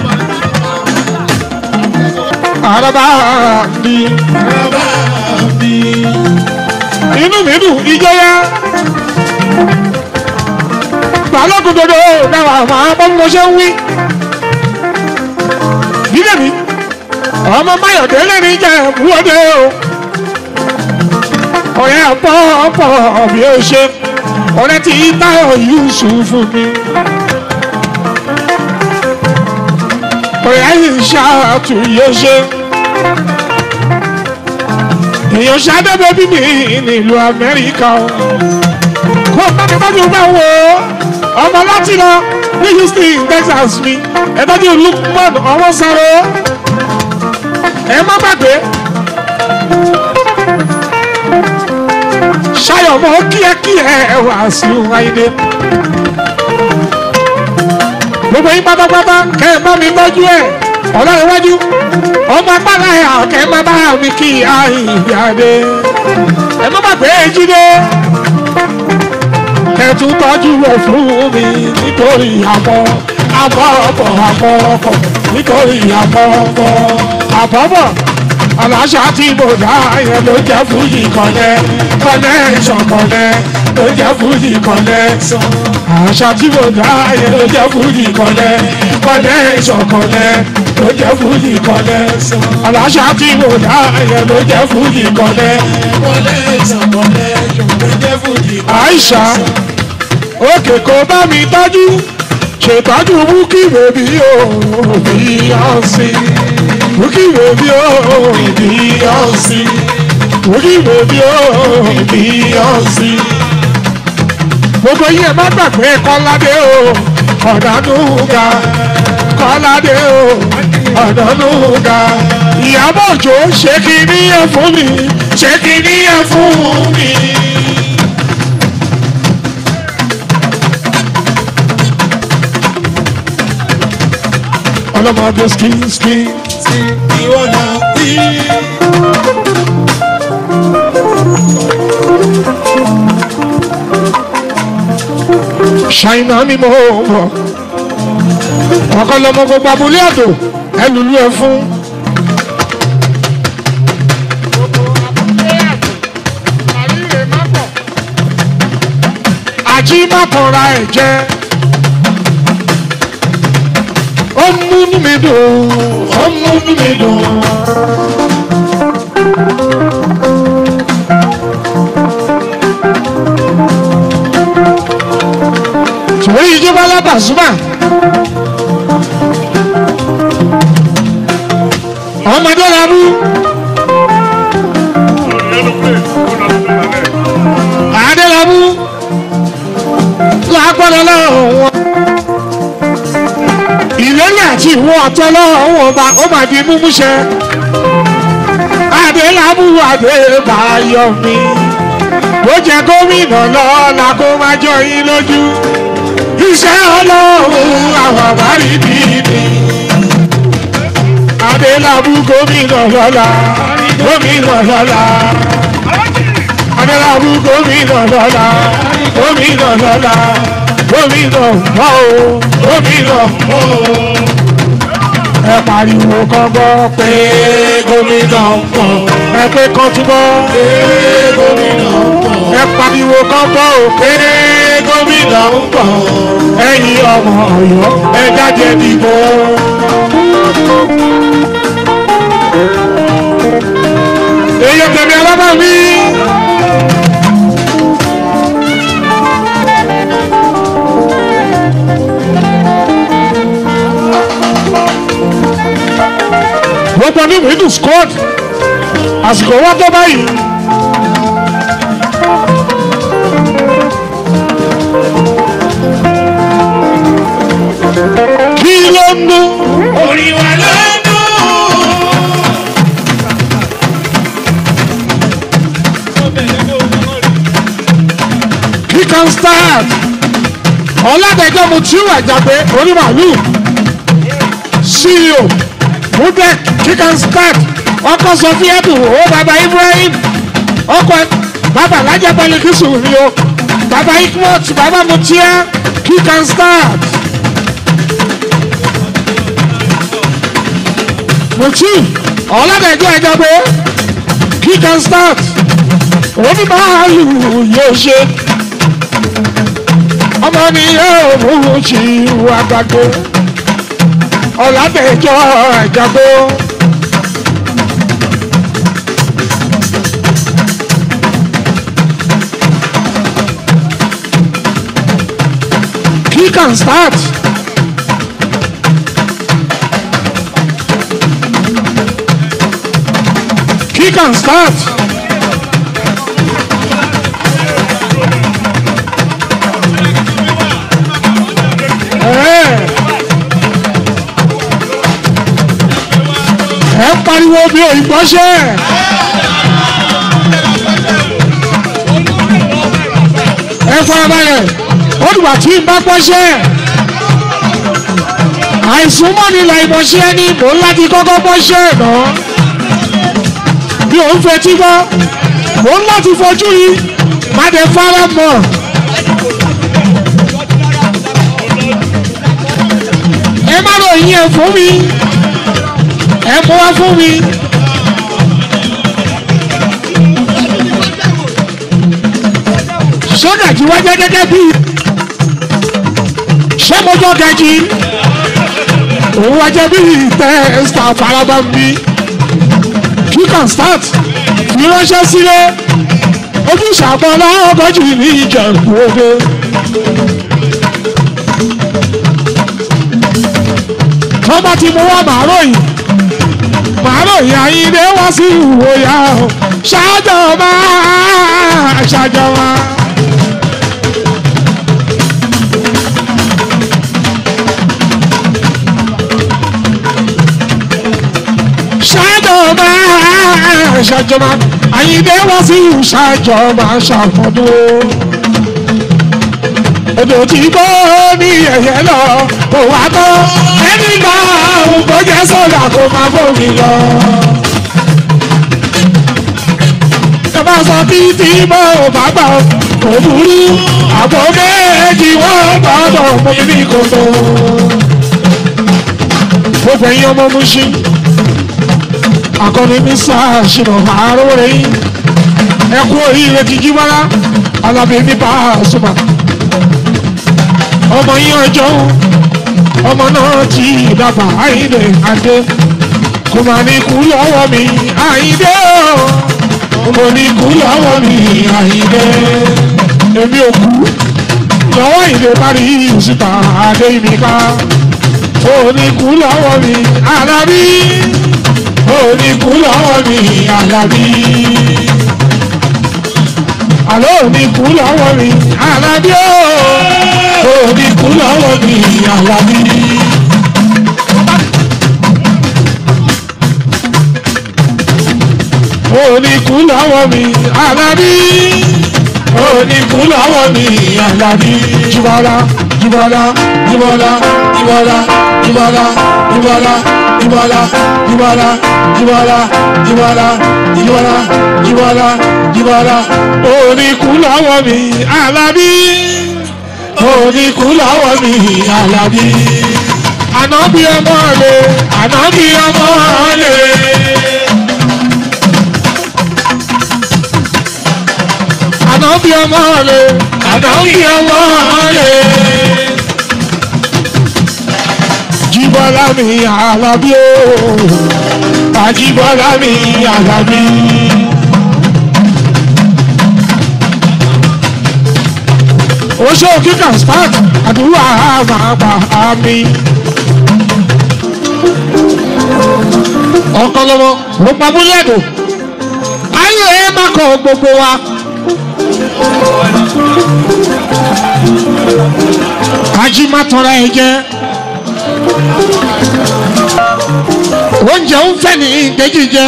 araba mi. bàbá mi. inú mi dùn ìjọya. balógun dodo náà máa bọ́ mo ṣe ń wí. bílẹ̀ mi ọmọ mayọ̀dé lẹ́ni jẹ́ ìwọ́de o. ọ̀rẹ́ ọ̀pọ̀ ọ̀pọ̀ bí ó ṣe ọ̀rẹ́ tí táyọ̀ yusuf fún mi. ọ̀rẹ́ yìí ṣàtúnyẹ ṣe. èèyàn ṣàdébẹ̀ bí mi nílùú amẹ́ríkà o. kó bámi bájú bá wo ọmọ láti lọ ní houston texas mi ẹ tọ́jú lukman ọwọ́ sáré ẹ má gbàgbé. ṣayọ̀ mọ́ kíákíá wá sí wáyé gbogbo yín pátápátá kẹ́ ẹ bá mi tọ́jú ẹ̀ ọlọ́run iwájú ọmọ agbára ẹ̀ kẹ́ ẹ má bá mi kí àìyáde ẹ má bàgbé jíde kẹ́ ẹ tún tọ́jú ẹ̀ fún mi nítorí àbọ̀ àbọ̀ ọ̀pọ̀ àbọ̀ ọ̀pọ̀ nítorí àbọ̀ ọ̀pọ̀ àbọ̀bọ̀ aláṣà tí mo dá yẹn ló jẹ́ fújì kọ́lẹ́ kọ́lẹ́ ìṣọ̀kọ́lẹ́ ló jẹ́ fújì kọ́lẹ́ àṣà tí mo dá yẹn ló jẹ́ fújì kọ́lẹ́ kọ́lẹ́ ìṣọ̀kọ́lẹ́ ló jẹ́ fújì kọ́lẹ́ aláṣà tí mo dá yẹn ló jẹ́ fújì kọ́lẹ́ kọ́lẹ́ ìṣọ̀kọ́lẹ́ ló jẹ́ fújì. àìṣà òkè kò bá mi tọ́jú ṣètọ́jú búkì bèbí o bíyọ̀nsì búkì bèbí o bíyọ̀nsì búkì bèbí o bíyọ̀nsì. gbogbo yìí ẹ má gbàgbé kọ́ládé o ọ̀dánúgà kọ́ládé o ọ̀dánúgà ìyàbọ̀ òjò ṣé kí ní ẹ fún mi ṣé kí ní ẹ fún mi. ọlọ́mọdé skin skin skin ìwọ náà bí. ṣàìnà ni mo mọ̀ ọkọ lọmọ gbogbo abúlé àdó ẹ lùlú ẹ fún. àjí má kọra ẹ̀ jẹ́ ó múnú mi dùn ó múnú mi dùn. ṣùgbọ́n ìjọba alábàṣúmà ọmọdé labú adélábù lágbọ́dọ̀ lọ́wọ́ wọn ìlérí àti ìwọ ọ̀tọ́ lọ́wọ́ ọba ó máa di múmúṣẹ. Adélábù Adébáyọ̀ mi. Ó jẹ gómìnà lọ́la kó máa jọ yín lójú. Iṣẹ́ ọlọ́run àwọn àbárí bí mi. Adélábù gómìnà lọ́la gómìnà lọ́la. Adélábù gómìnà lọ́la gómìnà lọ́la gómìnà mọ́ o gómìnà mọ́ o. ẹ pariwo kan gbọ́ pé gómìnà mọ́ ẹ pé kan túbọ̀ pé gómìnà mọ́ ẹ pariwo kan gbọ́ o pé gómìnà mọ́ ẹ̀yin ọmọ ọ̀yọ́ ẹ jáde dìbò. èyí tẹ̀lé alábà mi. gbogbo ní middle squad àsìkò wọn tó báyìí. kí ló ń dún. orí wa ló ń dún. he can start ọ̀làdẹ̀jọ́ mu tí ó àjàgbé onímàálù ceo mudek he can start ọkọ sọfíẹ́tù ó bàbá ibrahim ọkọ bàbá alájà pẹlẹkìsù ni o bàbá ikmot bàbá mutia he can start. mutu ọ̀làdẹ̀jọ́ àjàgbé he can start onímàálù yóò ṣe ọmọ ni yóò mú sí wà gbàgbé ọ̀làdẹ̀jọ́ àjàgbé. He can start. He can start. ẹ ń pariwo bí òyìnbó ṣe. ẹ farabalẹ̀ ó dùgbà tí n bá pọ́ṣẹ́. àìsùn mọ́ ni làìmọ̀ṣẹ́ ni mò ń láti kọ́kọ́ pọ́ṣẹ́ náà. bí òun fetí gbọ́ mò ń láti fojú yìí má dé fara mọ́. ẹ má ròyìn ẹ̀ fún mi ẹ mú wá fún mi. sọ́gàjì wá jẹ́ gẹ́gẹ́ bí ṣé mo jọ gẹ̀jì òun wá jẹ́ bí tẹ́sítà faraba ń bí you can start fi ránṣẹ́ sílé ojúṣe àpọ̀lá ọgọ́jì ní ìjẹ̀bú òde. tó bá ti mú wá màá ròyìn màá ròyìn àyíndé wá sí ìwòyà o ṣáájọba ṣáájọba. ṣáájọba ṣáájọba àyíndé wá sí ṣáájọba ṣàfọdún odò tí gbó ní ẹ̀yẹ lọ kò wá tó ẹni gba òun kò jẹ́ sọ́dà kó máa bómi lọ. Ìjọba sọ títí bó bá gbà ó kò burú àpò méjì wọ́n gbọ́dọ̀ mú mi ní kòtò. Gbogbo ẹ̀yin ọmọ Mushin akọni ní sáà ṣìnà àárọ̀ rẹ̀ yín ẹ̀kú oríire kìkì wára alábẹ́ ní bá a súnmọ́ ọmọ yín ọjọ́ ọmọ náà ti dàgbà àyíndé àdé kò má ní kú lọ́wọ́ mi àyíndé o mo ní kú lọ́wọ́ mi àyíndé èmi ò kú lọ́wọ́ ìdè parí ìsìta àdé mi ká o ní kú lọ́wọ́ mi alábí o ní kú lọ́wọ́ mi alábí àlọ́ ò ní kú lọ́wọ́ mi alábí o òní kú lọ́wọ́ mi àlàbí. òní kú lọ́wọ́ mi àlàbí. òní kú lọ́wọ́ mi àlàbí. jùbọ́lá jùbọ́lá jùbọ́lá jùbọ́lá jùbọ́lá jùbọ́lá jùbọ́lá jùbọ́lá jùbọ́lá jùbọ́lá jùbọ́lá jùbọ́lá jùbọ́lá òní kú lọ́wọ́ mi àlàbí oníkú lọ́wọ́ mi àlàbí. Ànábì ọmọ rẹ̀, ànábì ọmọ rẹ̀. Ànábì ọmọ rẹ̀, ànábì ọmọ rẹ̀. Jíbọ́lá mi àlàbí o, àjíbọ́lá mi àlàbí. oṣù kíkà spark àdúrà máa gbà àmì. ọ̀kan lọ́wọ́ ló pa búlẹ̀dù ayé ẹ má kọ gbogbo wa. ají má tọrọ ẹ jẹ oúnjẹ ń fẹ́ ní ìdẹ́jì jẹ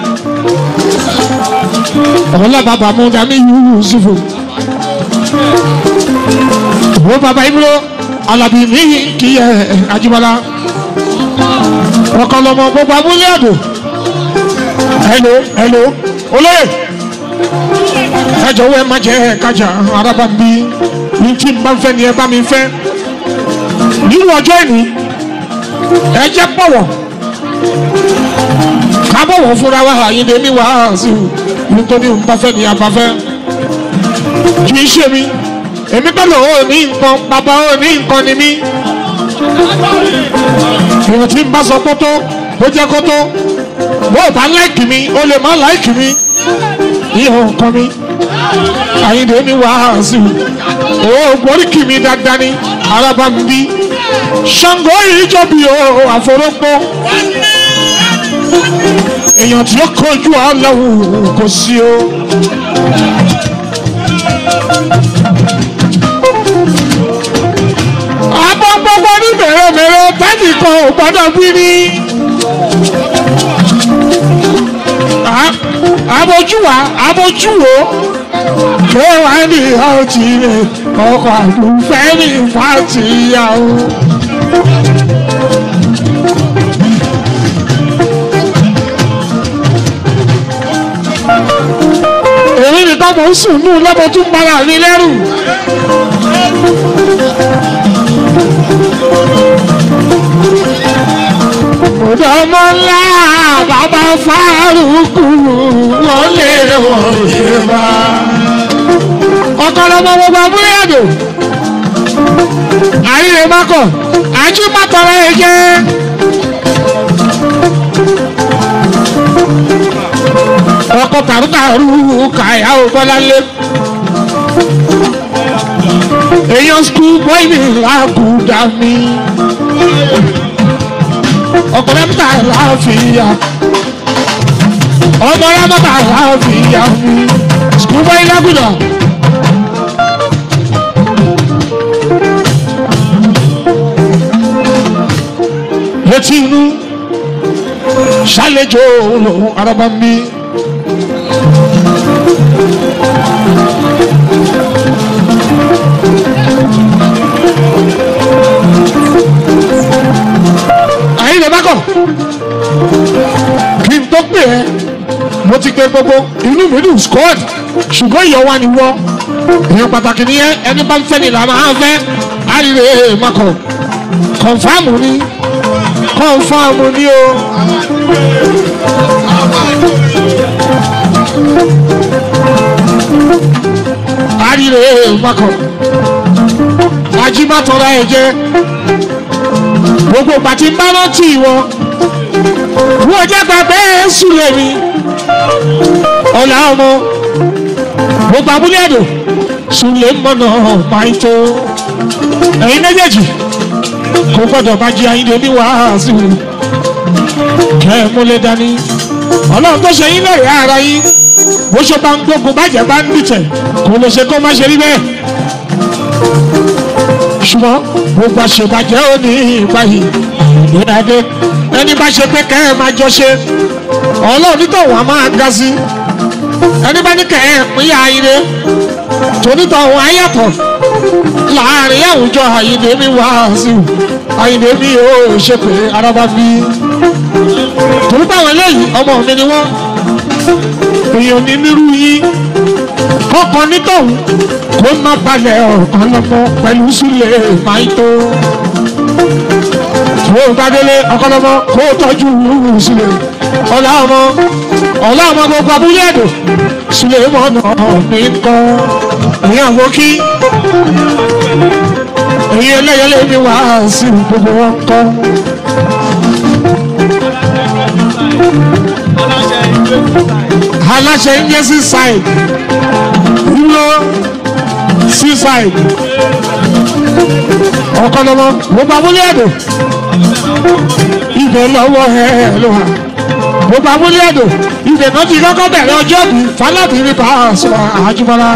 ọ̀la bàbá mú dání yusufu wo baba ibro alabi mi kì í ẹ ajibala ọkọlọmọ gbogbo abúlé àdó hello hello olóyè ẹ jọ̀wọ́ ẹ má jẹ ẹ kájà araba bí ní tí n bá fẹ́ ni ẹ bá mi fẹ́ nínú ọjọ́ ìní ẹ jẹ́ pọ̀wọ̀ ká bọ̀wọ̀ fúnra wa àyíndé mi wá sí i nítorí n bá fẹ́ ni a bá fẹ́ kì í ṣe mi èmi pẹ̀lú ò ní nǹkan bàbá ò ní nǹkan ni mí. èèyàn tí ń bá sọ kótó ó jẹ́ kótó bó o bá láìkì mi ó lè má láìkì mi ìhàn nǹkan mi àyìndé mi wá sí i ó gbóríkì mi dáadáa ní araba mi bí ṣàngó yìí jọ̀bi o àforógbó èèyàn tí ó kojú ọlọ́run kò sí o. àbọ̀ gbogbo ní mèremère tẹ́nì kan ò gbọ́dọ̀ bí ní. àbójúwà àbójúwò kéwà ní ọtí rẹ̀ ọkọ̀ àlùfẹ́ ní fàtìyàwó. èmi nìkan mò ń sùn nù lọ́mọ tún para mi lẹ́rù. Ọmọ ńlá bàbá fárúkú wọ́n lè wọ́n ṣe bá. Ọ̀kọ̀lọ́mọ gbogbo abúlé àdó. Àríre mákọ̀, àjí mátọ̀rọ̀ ẹ jẹ́. Ọkọ̀ tàrútàrú kàyà ò bọ́lá lé. Èèyàn skul bọ́ìlì làkúdà mi. ọkọ rẹpútà láàfíà ọmọ rẹpútà láàfíà mi sukùl bọ́ ilé gbúdọ̀. létí inú ṣàlejò araba mi. àyìn lè bá kọ̀ kí n tó pè ẹ́ mo ti pe gbogbo inú mi dùn squad ṣùgbọ́n ìyọ̀wá ni wọ́ èèyàn pàtàkì ni ẹ ẹni bá ń fẹ́ ni làwọn á fẹ́ àríre makọ̀ kọ̀nfàmù ni kọ̀nfàmù ni o. àríre makọ̀ ajímọ̀tọ́ra ẹ̀ jẹ́ gbogbo pàtí bá rántí wọn wọ́n jẹ́ gbàgbé sùlẹ̀ mi ọ̀là ọmọ gbogbo abúlé ẹ̀dùn sùlẹ̀ mọ́nà máa tó ẹ̀yin méjèèjì kò gbọ́dọ̀ bá jí ayíǹde ní wàásù kẹ́ ẹ̀ múlẹ̀ dání ọlọ́run tó ṣe yín lẹ́yìn ara yín bó ṣe bá ń gbógun bàjẹ́ bá ń dìtẹ̀ kò lè ṣe kó má ṣe rí bẹ́ẹ̀ ṣùgbọ́n gbogbo àṣebàjẹ́ ò ní ìbáyìí ìdádé ẹni bá ṣe pé kẹ́ ẹ̀ máa jọ ṣe ọlọ́run nítòwọ́n á máa ga sí ẹni bá ní kẹ́ ẹ̀ pín àyíre tonítọ̀hún ayàtọ̀ láàrin àwùjọ àyíndé mi wá sí i àyíndé mi ò ṣe pé araba fi torí báwọn eléyìí ọmọ mi ni wọ́n èèyàn ní nírú yín kọ́kọ́ nítọ̀hún kó má balẹ̀ ọ̀kan lọ́mọ pẹ̀lú sílẹ̀ máa tó. Kó o bá délé ọkọlọmọ kó o tọ́jú sílẹ̀. Ọ̀la ọmọ ọ̀la ọmọ gbogbo abúlé ẹ̀dọ̀ sílẹ̀ mọ́nà mi kọ́. Èyí àwọn kí èyí ẹlẹ́yẹlé mi wá sí gbogbo wọn kọ́. Aláṣẹ ń yẹ sí sáì dúró seaside ọ̀kọ́lọ́mọ gbogbo abúlé ẹ̀dọ̀ ibẹ̀ lọ́wọ́ ẹ̀ ló wà gbogbo abúlé ẹ̀dọ̀ ibẹ̀ náà ti kọ́kọ́ bẹ̀rẹ̀ ọjọ́ bí fálábì ní pàṣẹ àjùmọ́lá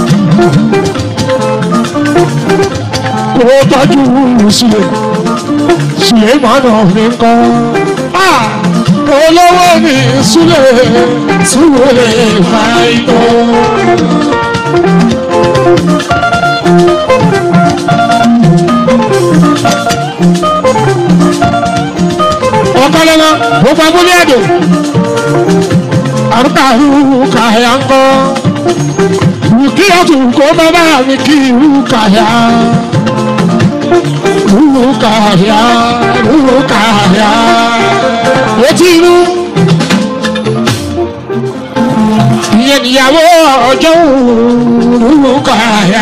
kò tọ́jú sílẹ̀ sílẹ̀ mọ́nà mi kọ́ olówó ní sílẹ̀ sílẹ̀ máa ń tọ́. ọ̀kọ́lọ́wọ́ gbogbo abúlé ẹ̀dọ̀ àrùkà rúkà yà ń kọ́ rúkì ọ̀tún kó bàbá mi kí rúkà yà rúkà yà rúkà yà etí inú ìyẹn níyàwó ọjọ́ rúkà yà.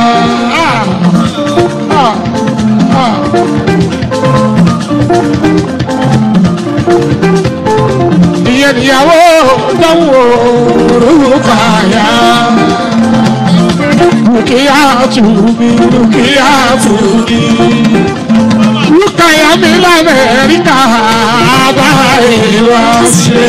ìyẹn níyàwó dánwò rúkàyà dúkìá tùmí dúkìá tùmí rúkàyà mi lamẹ́ríkà bá ìwà ṣe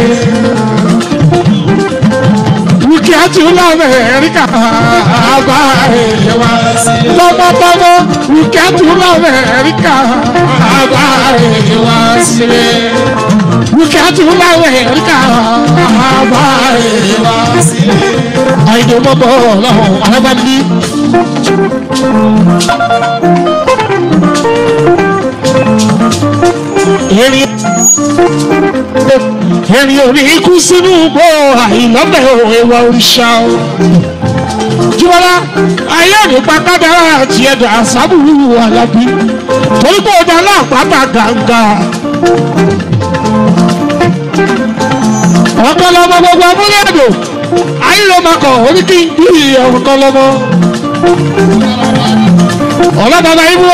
dúkìá tún lamẹ́ríkà bá ìwà tọmọtọmọ dúkìá tún lamẹ́ríkà bá ìwà ṣe wíkẹ́tù láwẹ̀ ríkà àbá ìwà sílẹ̀. àìdè mọ́bọ̀ ọlọ́run alábàbí. erin erin ò ní kú sínú gbọ́ àìlọ́bẹ̀ ìwà òrìṣà o. jùmọ̀lá ayé nípa kádàrá àti ẹ̀dà àsábùrù alábí torí pé ó dá láàpáta gàǹgà ọ̀kan lọ́mọ gbogbo abúlé ẹ̀dọ̀ ayélujára orí kí n bí ọ̀kan lọ́mọ. ọlọ́bàbà ibú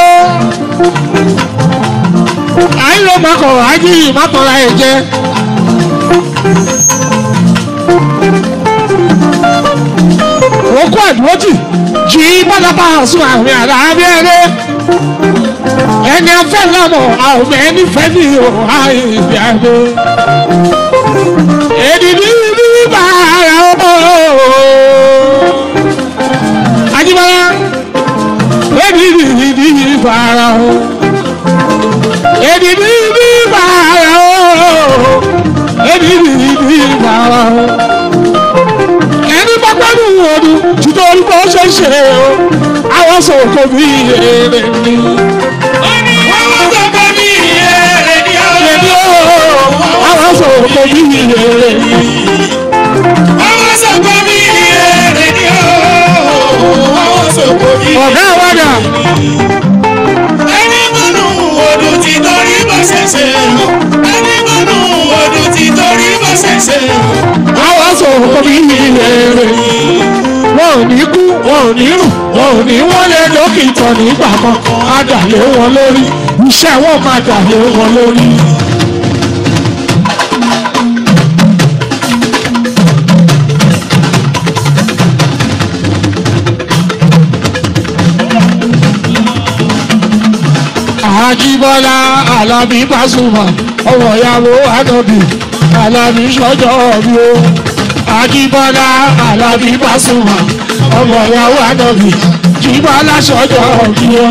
ayélujára ají ìmátọ́ra ẹ̀ jẹ́. òkú àdúrótì jí pátápá sún àmì àdáyébẹ́rẹ́. ẹni afẹ́ lámọ̀ àwọn ẹni fẹ́ ní o àìbí àdó. èdìdí ní bàrà o. Ajíbọ́lá èdìdí ní bàrà o. èdìdí ní bàrà o. èdìdí ní bàrà o. ẹni bá pẹ́lú ọdún títọ́ orí bó ṣe ṣe o. àwọn sọ̀kò bí èrè ni. Àwọn sọ̀kò bí èrè ni ó. Èmi o, àwọn sọ̀kò bí èrè ni. Àwọn sọ̀kò bí èrè ni ó. Àwọn sọ̀kò bí èrè ni ó. ọ̀gá àwàdà Ẹni mọ́nú odò ti torí bó ṣe ṣe o. Ẹni mọ́nú odò ti torí bó ṣe ṣe o. àwọn sọ̀kò bí èrè ni. wọn ò ní kú wọn ò ní rùn wọn ò ní wọlé dókítà nígbà kankan á dà lé wọn lórí iṣẹ́ wọn máa dà lé wọn lórí. Àjíbọ́lá Alábí Pasuma ọmọ ìyàwó Ànàbì Alábí sọ́jọ́ bí ó. Àjíbọ́lá Alábí Pasuma ọmọ ìyàwó Ànàbì Jíbọ́lá sọ́jọ́ bí ó.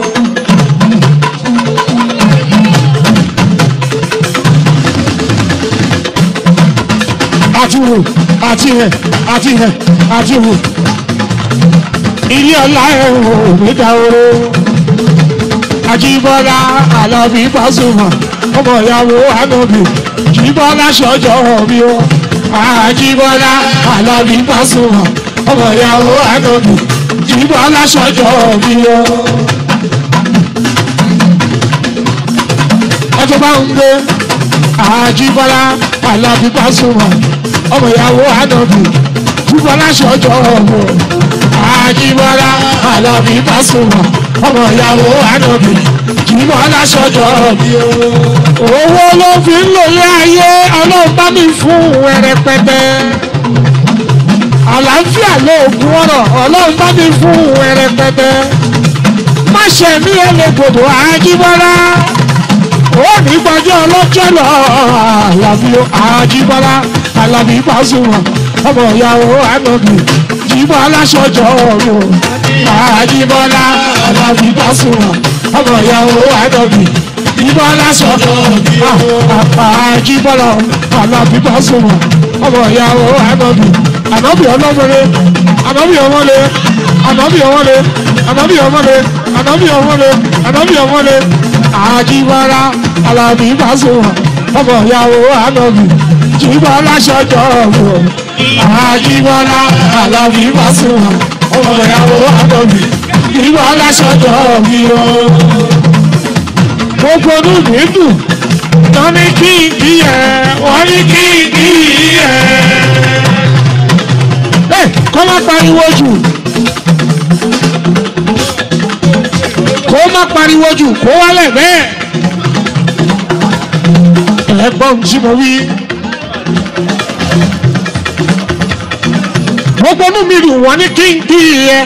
Àti wò àti hẹ̀ àti hẹ̀ àti wò. Ilé ọlá ẹ̀ wò ní dáwọ́rọ́. Ajíbọ́lá Alábí Pasuma ọmọ ìyàwó Ànàbì Jíbọ́lá sọ́jọ́ bí ó. Ajíbọ́lá Alábí Pasuma ọmọ ìyàwó Ànàbì Jíbọ́lá sọ́jọ́ bí ó. Ẹjọ́ bá ń gbé Ajíbọ́lá Alábí Pasuma ọmọ ìyàwó Ànàbì Jíbọ́lá sọ́jọ́ bí ó. Ajíbọ́lá Alábí Pasuma ọmọ ìyàwó Ànàbì Jíbọ́lá sọ́jọ́ bí ó. Owó ló fi ń lòlé ayé ọlọ́run bá mi fún ẹrẹpẹtẹ. Àlàáfíà lóògùn ọ̀rọ̀ ọlọ́run bá mi fún ẹrẹpẹtẹ. Má ṣe mí ẹlẹ́gbòdò Ajíbọ́lá. Ó ní gbọ́jọ́ ọlọ́jọ́ lọ Àlàbí Ajíbọ́lá Àlàbí Pasuma ọmọ ìyàwó Ànàbì Jíbọ́lá sọ́jọ́ bí ó. Àjíbọ́lá Alábí Pasuma ọmọ ìyàwó Ànàbì Jíbọ́lá sọ́jọ́ bí ó. Àjíbọ́lá Alábí Pasuma ọmọ ìyàwó Ànàbì Ànàbì ọlọ́mọdé Ànàbì ọmọdé Ànàbì ọmọdé Ànàbì ọmọdé Ànàbì ọmọdé Ànàbì ọmọdé Àjíbọ́lá Alábí Pasuma ọmọ ìyàwó Ànàbì Jíbọ́lá sọ́jọ́ bí ó. Àjíbọ́lá Alábí Pasuma ọmọ ìyàwó Ànàbì Jíbọ́lá sọ́jọ́ bí ó. Gbogbo ọdún mi dùn tán ní kí n kí ẹ wọ́n ní kí n kí ẹ. Ẹ kọ́ má pariwo jù. Kó má pariwo jù kó wálẹ̀ bẹ́ẹ̀. Ẹ̀gbọ́n tí mo wí. Gbogbo ọdún mi dùn wọ́n ní kí n kí ẹ.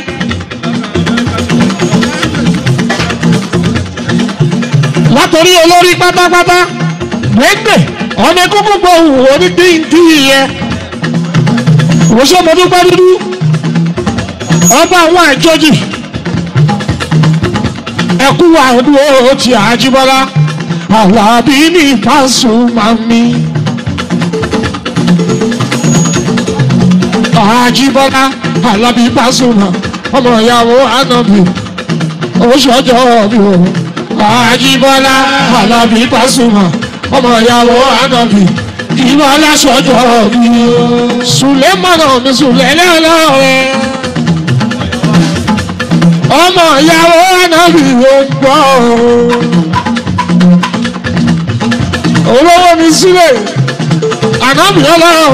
látòrí olórí pátápátá gbẹ́gbẹ́ ọmọ ẹkọ gbogbo òwò onídìndín yẹn òṣèlú dúpẹ́ dúdú ọba àwọn àjọjì ẹkú àdúró ti àjíbọ́lá Àlàbí ní Pasuma mi àjíbọ́lá Àlàbí Pasuma ọmọ ìyàwó Ànàbì oṣù ọjọ́ bí o. Àjíbọ́lá Àlàbí Pasuma ọmọ ìyàwó Ànàbì ìwọ aláṣọjọ́ mi Sùlẹ́mọ̀nà mi Sùlẹ́lẹ́ ọlọ́rẹ́ ọmọ ìyàwó Ànàbì ló ń gbọ́ olówó mi sílẹ̀ Ànàbì ọlọ́run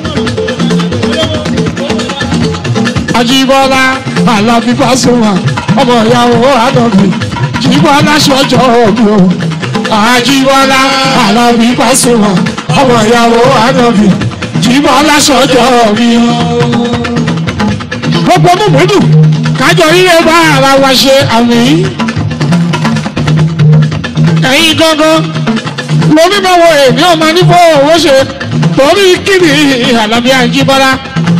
Àjíbọ́lá Àlàbí Pasuma ọmọ ìyàwó Ànàbì Àjíbọ́lá sọ́jọ́ mi o. Àjíbọ́lá Àlàbí Pasuma ọmọ ìyàwó Ànàbì. Àjíbọ́lá sọ́jọ́ mi o. Gbogbo mímúdù kájọ ríre bá ara wa ṣe àmì. ẹ̀yin gangan lómi máa wo èmi ọmọ nífọ̀ owó ṣe torí kíni àlàbí àjíbọ́lá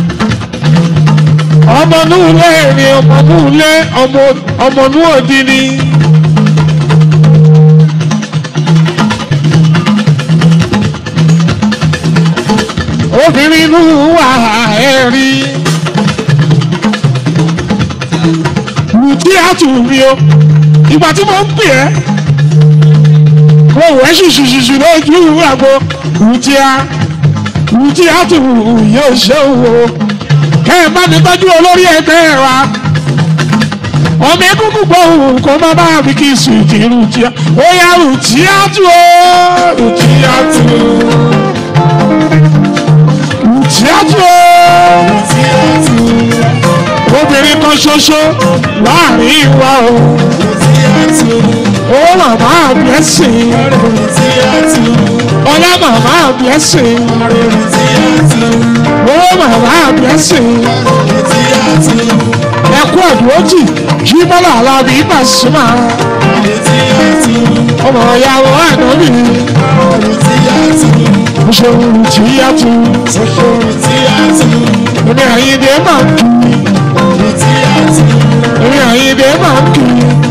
ọmọ núulé ni ọmọ núulé ọmọ ọmọ núòdì ni. obìnrin inú wà ẹ̀rí. Rùtí àtúnrí o, ìgbà tí mo ń pè ẹ́, mo wẹ̀ ṣùṣùṣùṣù lójú àgbo, rùtí á, rùtí àtúnrí yóò ṣe òwò. Kẹ́ ẹ má mi tọ́jú olórí ẹgbẹ́ wa. Ọmọ egungun gbòòrùn kó má bá mi kí sùn kí rùtí á. Ó yá rùtí àtú o, rùtí àtú tíátù obìnrin kan ṣoṣo láàrin wa o ó màmá blessing ọlá màmá blessing ó màmá blessing ẹkú ẹdùnójì jí bọ́lá alábí Pasuma ọmọ ìyàwó ànábì ṣòro tíyàtú èmi àyíndé máa ń kí èmi àyíndé máa ń kí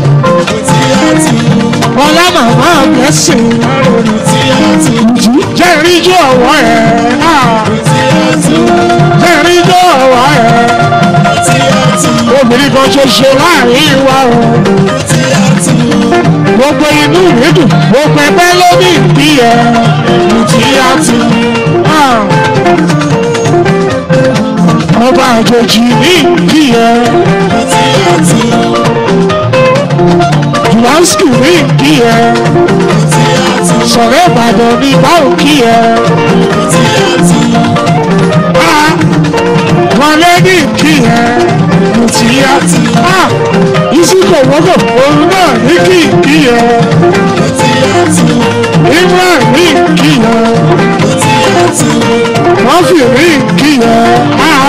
ọlá màmá blessing jẹ́rìí ijó ọ̀wọ́ ẹ̀ jẹ́rìí ijó ọ̀wọ́ ẹ̀ obìnrin kan ṣoṣo láàrin wa o gbogbo inú mi dùn gbogbo ẹgbẹ́ ló ní ìdí ẹ̀ tíyàtú ọba àjòjì ní ìdí ẹ̀ Jùlásìkì ní ìdí ẹ̀ sọ̀rọ̀ Ìbàdàn ní báwo kí ẹ̀ wọlé ní ìdí ẹ̀ tíyàtú ìsìnkò wọ́gọ̀ òun náà ní kí ìdí ẹ̀ Ibrahim ní ìdí ẹ̀ wọ́n fi rí ìdí ẹ̀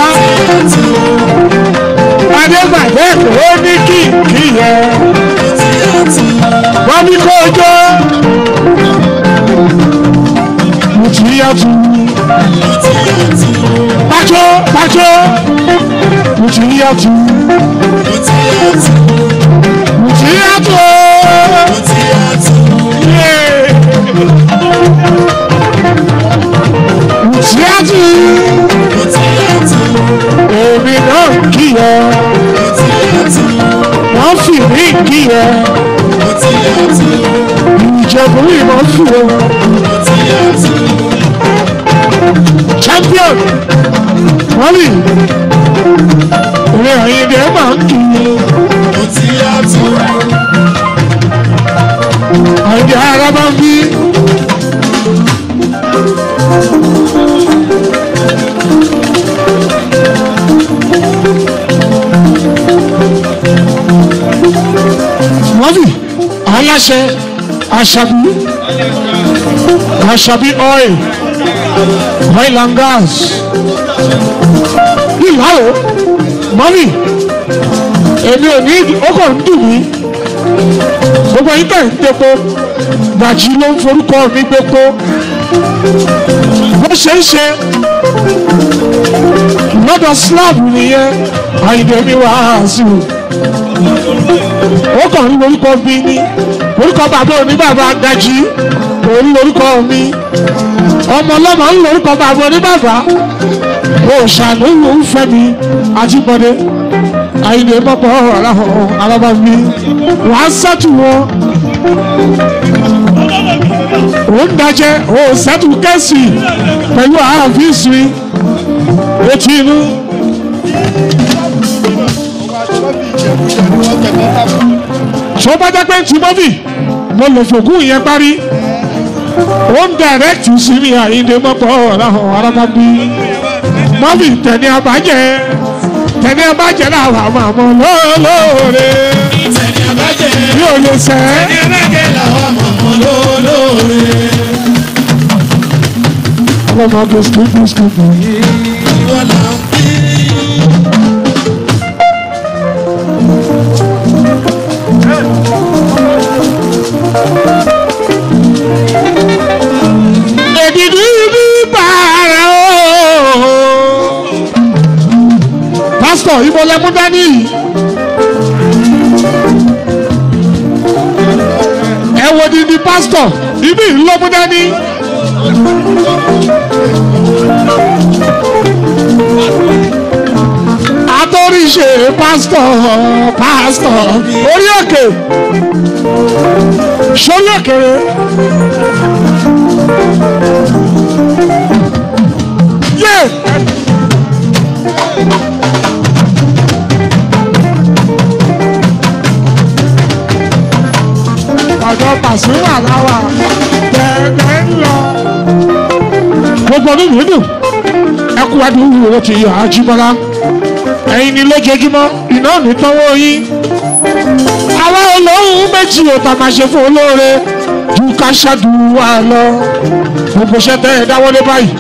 adégbàgbé kò ní kí ìdí ẹ̀ wọ́n ní kó jọ́ mùtìyàtú pàjọ́ pàjọ́ mùtìyàtú mùtìyàtú mùtìyàtú èmi náà kí ẹ wọ́n fi mí kí ẹ ìjẹ̀bú ìmọ̀ fún ọ champion wọ́n rí ìrìn àyíndé máa ń kí àyíndé ara máa ń bí. mọ́fì aláṣẹ aṣàbí aṣàbí oil oil and gas ìlàró mọ́fì èmi ò ní ọkọ̀ ń dùn mí gbogbo yín tẹ̀ ń tepo gbàjí ló ń forúkọ mi gbépo bó ṣe ń ṣe lọ́dọ̀ slab nìyẹn àyìnbó mi wàásù ó kàn ní orúkọ mi ní orúkọ bàbá oníbàbà gají òun lórúkọ mi ọmọ ọlọ́mọ ń lórúkọ bàbá oníbàbà òòṣàlù ń fẹ́ mi àjíbọ̀dé àyìnbó mọ́pọ̀ aláhùn alábà mi wàá sẹ́tù wọn òun dájẹ́ òun sẹ́tù kẹ́sì pẹ̀lú àáfíìsì etí inú. tó bá jẹ́ pé tí mọ́fì mo lè fògùn yẹn parí ó ń dàrẹ́kìtì sí mi àyíndé mọ́pọ̀ ọ̀làhàn arábàbí mọ́fì tẹ̀lé abájẹ́ tẹ̀lé abájẹ́ làwọn àmọ́ àmọ́ lóòlóòrè bí o lè sẹ́ ọlọ́mọ bisikì bisikì pásítọ̀ ibi ìlọ́múdá ní. àtọ́ríṣe pásítọ̀ pásítọ̀ orí òkè sórí òkèrè. Yeah. ọ̀dọ̀ pàṣípà láwà bẹ̀rẹ̀ ń lọ. gbogbo ọdún yìí dùn ẹkú adùn owó ti yọ ajímọ́lá ẹ̀yin ni lójoojúmọ́ iná ní tọ́wọ́ yín. àwa olóhùn méjì ò tà máa ṣe fún olóore ju ká ṣàdúrà lọ gbogbo iṣẹ́ tẹ́ ẹ dáwọ́lé báyìí.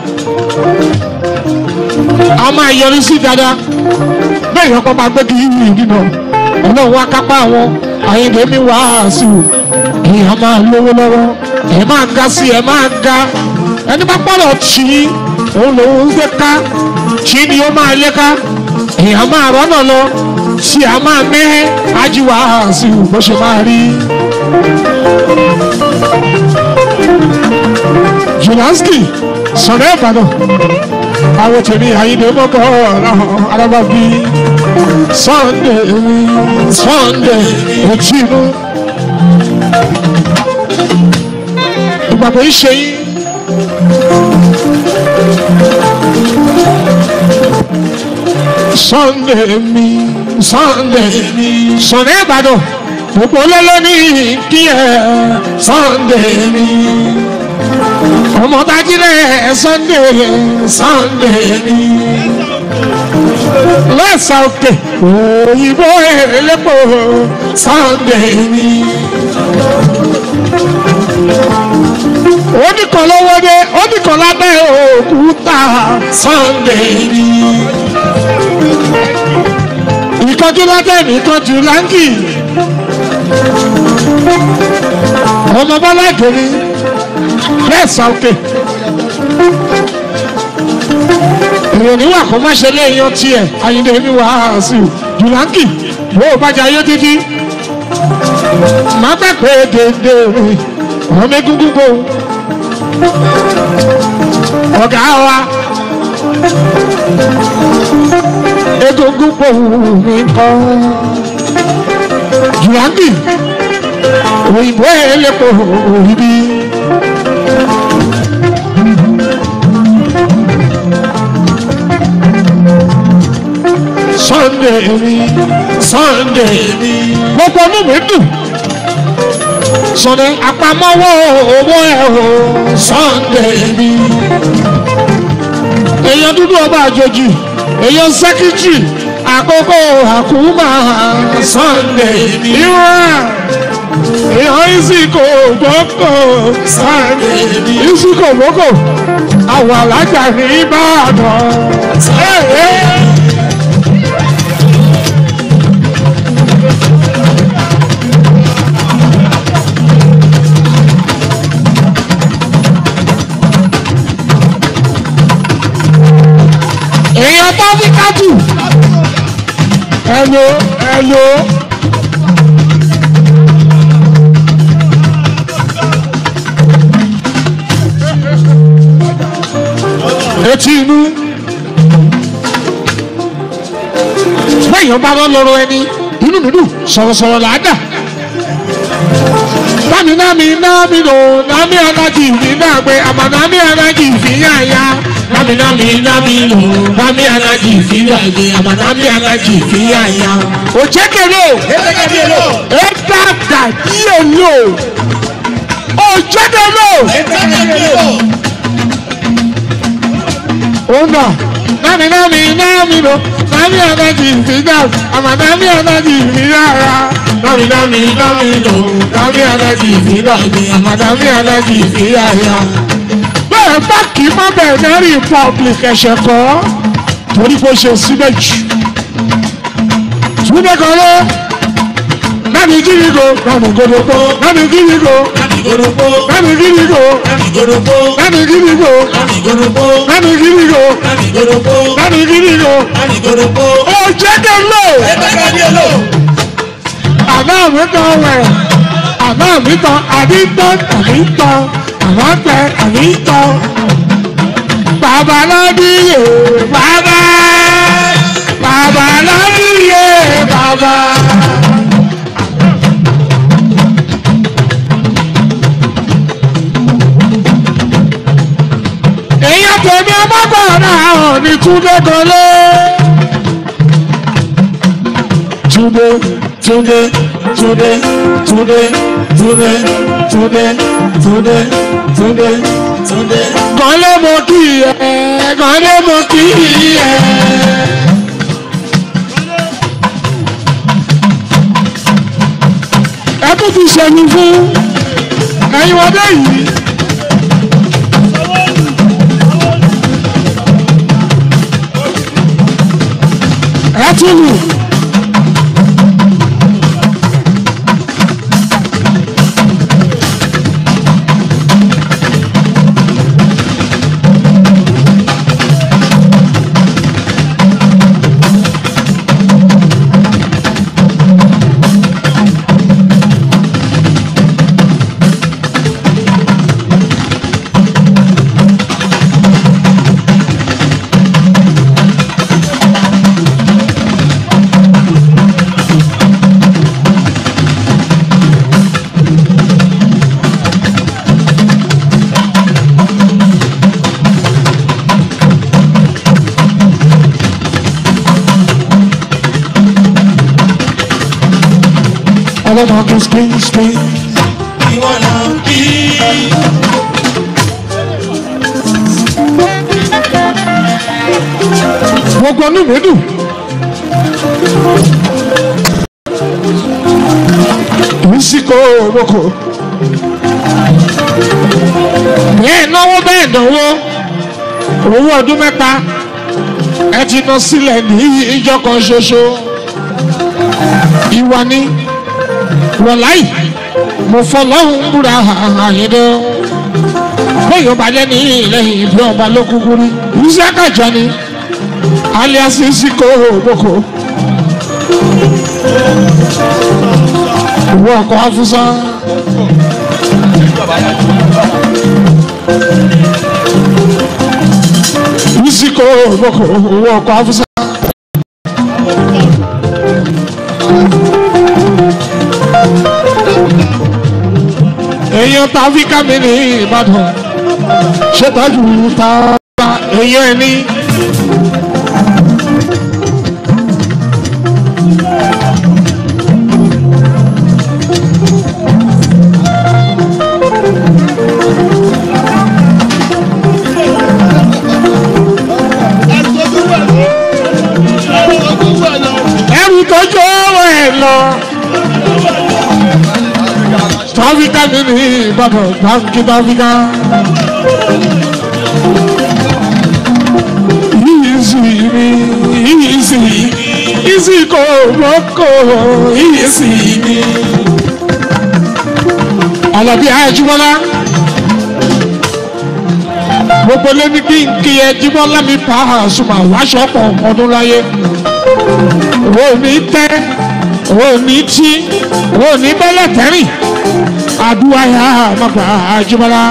a máa yọrí sí dáadáa bẹ́ẹ̀ yọkọ́ máa gbé kí yìí nínú ọlọ́run wá kápá àwọn àyìnbó mi wàásù èèyàn máa lówó lọ́wọ́ ẹ̀ máa ga sí ẹ̀ máa ga ẹni bá pọ̀lọ̀ tì í òun lòun ń gbé ká tì í ni ó máa lé ká èèyàn máa rọ́nà lọ tí a máa mẹ́ ajíwá sí bó ṣe máa rí. Jùlánskì sọ̀rọ̀ ìbàdàn àwọn tèmi àyíndé mọ́kọ́ alábàbí Sunday Sunday òtínú. ìgbàgbọ́ yìí ṣe yín. Sunday mi Sunday mi Sunday Ìbàdàn gbogbo lọ́lọ́ ní kí ẹ Sunday mi ọmọ tajílẹ̀ Sunday Sunday mi lẹ́sà òkè òyìnbó elépo Sunday mi oníkan lọ́wọ́ dé oníkan lábẹ́ òkúta Sunday ni. ìkọjú látẹ̀mí ìkọjú láńkì. ọmọ bọ́lá ìgbèrè lẹ́ẹ̀sà òkè. èrò níwà kó má ṣe léèyàn tiẹ̀ ayíǹde mi wà á sí jùláńkì bó o bá jẹ ayé títí. má gbàgbé dédé rìn ọmọ egungun gbòó ọ̀gá wa egungun pòwú mi kọ́ jùláńdì òyìnbó elépo òyìnbí. Sunday mi Sunday mi gbogbo ọdún mi dùn sọ̀rọ̀ àpamọ́wọ́ owó ẹ̀ o Sunday mi. èèyàn dúdú ọba àjòjì èèyàn sẹ́kítírì àkókò àkúmà Sunday mi. ìwọ̀n èèyàn ìsìnkò gbọ́kọ̀ Sunday mi. ìsìnkò gbọ́kọ̀ àwọn alájà ní Ìbàdàn. èèyàn tó fi kájù ẹlò ẹlò. etí inú bẹ́ẹ̀yàn bá lọ lọ́rọ̀ ẹni inú mi dùn sọ̀rọ̀sọ̀rọ̀ là á dà nami nami nami no nami anaji mi náà pé àmà nami anaji fi yá ya nami nami nami no nami anaji fi yá ya àmà nami anaji fi yá ya. o jẹ́ kele o e dada díẹ̀ lo o jẹ́ kele o. o nà nami nami nami no nami anaji fi yá àmà nami anaji fi yá ya nami nami nami no nami anaji fi yá àmà nami anaji fi yá ya bẹ́ẹ̀ bá kì í má bẹ̀rẹ̀ ní republic ẹ̀ṣẹ̀ kọ́ torí kó ṣe síbẹ̀ jù. Túndé kan lé nani gírígo nani godogbo nani gírígo nani godogbo nani gírígo nani godogbo nani gírígo nani godogbo nani gírígo nani godogbo nani gírígo nani godogbo. ó jẹ́ kí n lò. ẹ bá ká ní ẹ lò. àná mi kan wẹ̀ àná mi tán àbí tán àbí tán àmọ́ pẹ àbí tán. bàbá lọ́dúnyè bàbá bàbá lọ́dúnyè bàbá. èèyàn tèmi ọmọkùnrin àwọn ní túndé kọlé. túndé túndé túndé túndé túndé túndé túndé túndé túndé. kọ́lé mo kì í ẹ kọ́lé mo kì í ẹ. ẹ tún ti ṣẹ́yìn fún ẹ̀yin ọdẹ yìí. ẹ tún lù. ọlọ́mọ tó spring spring. ìwọ là ń kí. gbogbo inú mi dùn. Mísíkò òwòkò. Bẹ́ẹ̀ náwó bẹ́ẹ̀ náwó. Owó ọdún mẹ́ta. Ẹ ti ná sílẹ̀ ní ìjọ kan ṣoṣo. Ìwà ni wọ̀láì. Mo fọlọ́hún búra àyẹ̀dọ́. Bóyá ọba jẹ́ ní ilẹ̀ ìbí ọba ló kúkú rí. Iṣẹ́ kàjọ ni alias Siko Boko. Ìwọ ọkọ̀ Afusa. Siko Boko, ìwọ ọkọ̀ Afusa. Èèyàn tàbí kámi ní Ìbàdàn. Ṣètọ́jú ta èèyàn ẹni. ẹrù tó jó ẹ lọ. tọ́fíkà mi ní ìbàdàn tọ́fíkì tọ́fíkà. yìí sì mi yìí sì yìí sì kò mọ́kò yìí sì mi. Àlàbí Àjíbọ́lá gbogbo lé ní kí n kí ẹ Jíbọ́lá mi pa àṣùmọ̀ wáṣọ pọ̀ ọdún láyé owó ní tẹ́ owó ní tí owó ní bẹ́lẹ̀ tẹ́rìn àdúrà yà má gbà Àjíbọ́lá.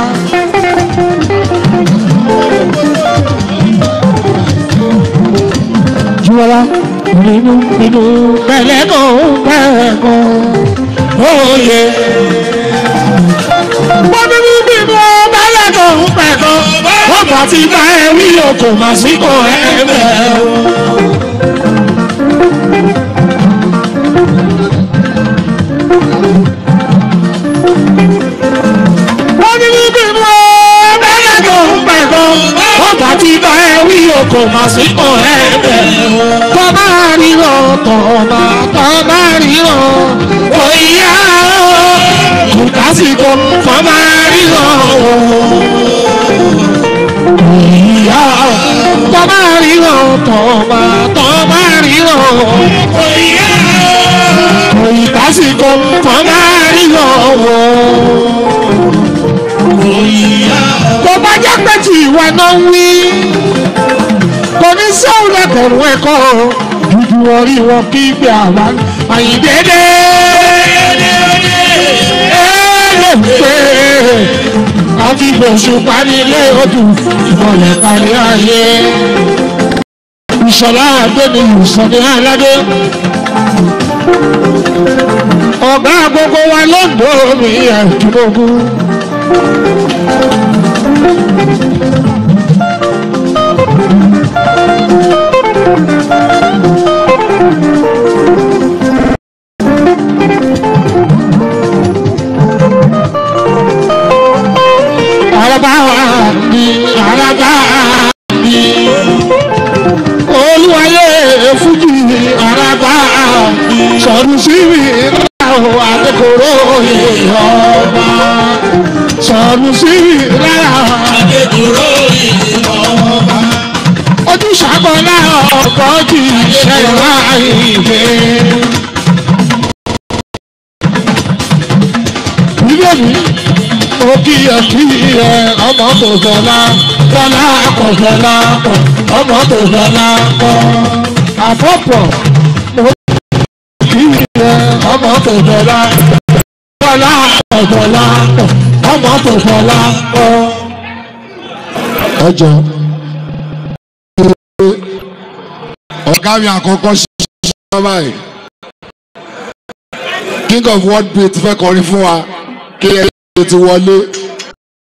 Jíbọ́lá nínú nínú bẹ́lẹ̀ kò bẹ́ẹ̀ kò óye. Wọ́n nínú nínú bẹ́lẹ̀ kò bẹ́ẹ̀ kò wọ́n bá ti bá ẹ wí o kò má sí kò ẹ bẹ́ẹ̀ o. wọ́n ní níbi mú bẹ́ẹ̀ tó ń pẹ̀ gan. wọ́n bá ti bá ẹ wí o kò má sí kò ẹ bẹ̀. tọ́ máa ríran tọ́ máa tọ́ máa ríran. òyìnbá kò kásìkò tọ́ máa ríran. òyìnbá tọ́ máa ríran tọ́ máa tọ́ máa ríran. òyìnbá òyìnbá kásìkò tọ́ máa ríran tó bá jẹ́ pé tí ìwà náà ń wí kò ní sóhun lẹ́kọ̀ọ́rùn ẹ̀kọ́ dúdú orí wọn kí gbé àwa àyíndéédé. ti fòṣù parí ilé odù ìmọ̀lẹ̀ kárí ayé. ìṣọ̀lá àgbẹ̀ni ìṣọ̀lẹ̀ aládé. ọ̀gá gbogbo wa lọ́dọ̀ mi ẹ̀dúnlógún. araba wa ni araba ni olúwayé fújì araba sọdún síbi láwọn adékòrò ìyọba sọdún síbi láwọn adékòrò ìyọba ojú sàgbọ́nà ọ̀pọ̀ jì ṣẹ̀wá ìgbé. bíbélì mo kíyè kíyè ọmọ tó fọlá fọlá kọ fọlá kọ ọmọ tó fọlá kọ àfọ̀pọ̀ mo kíyè ọmọ tó fọlá fọlá kọ fọlá kọ ọmọ tó fọlá kọ. ọjọ́ ọ̀gá mi àkọ́kọ́ ṣe ṣe báyìí king of world beat fẹ́ kọrin fún wa kí ẹ ti wọlé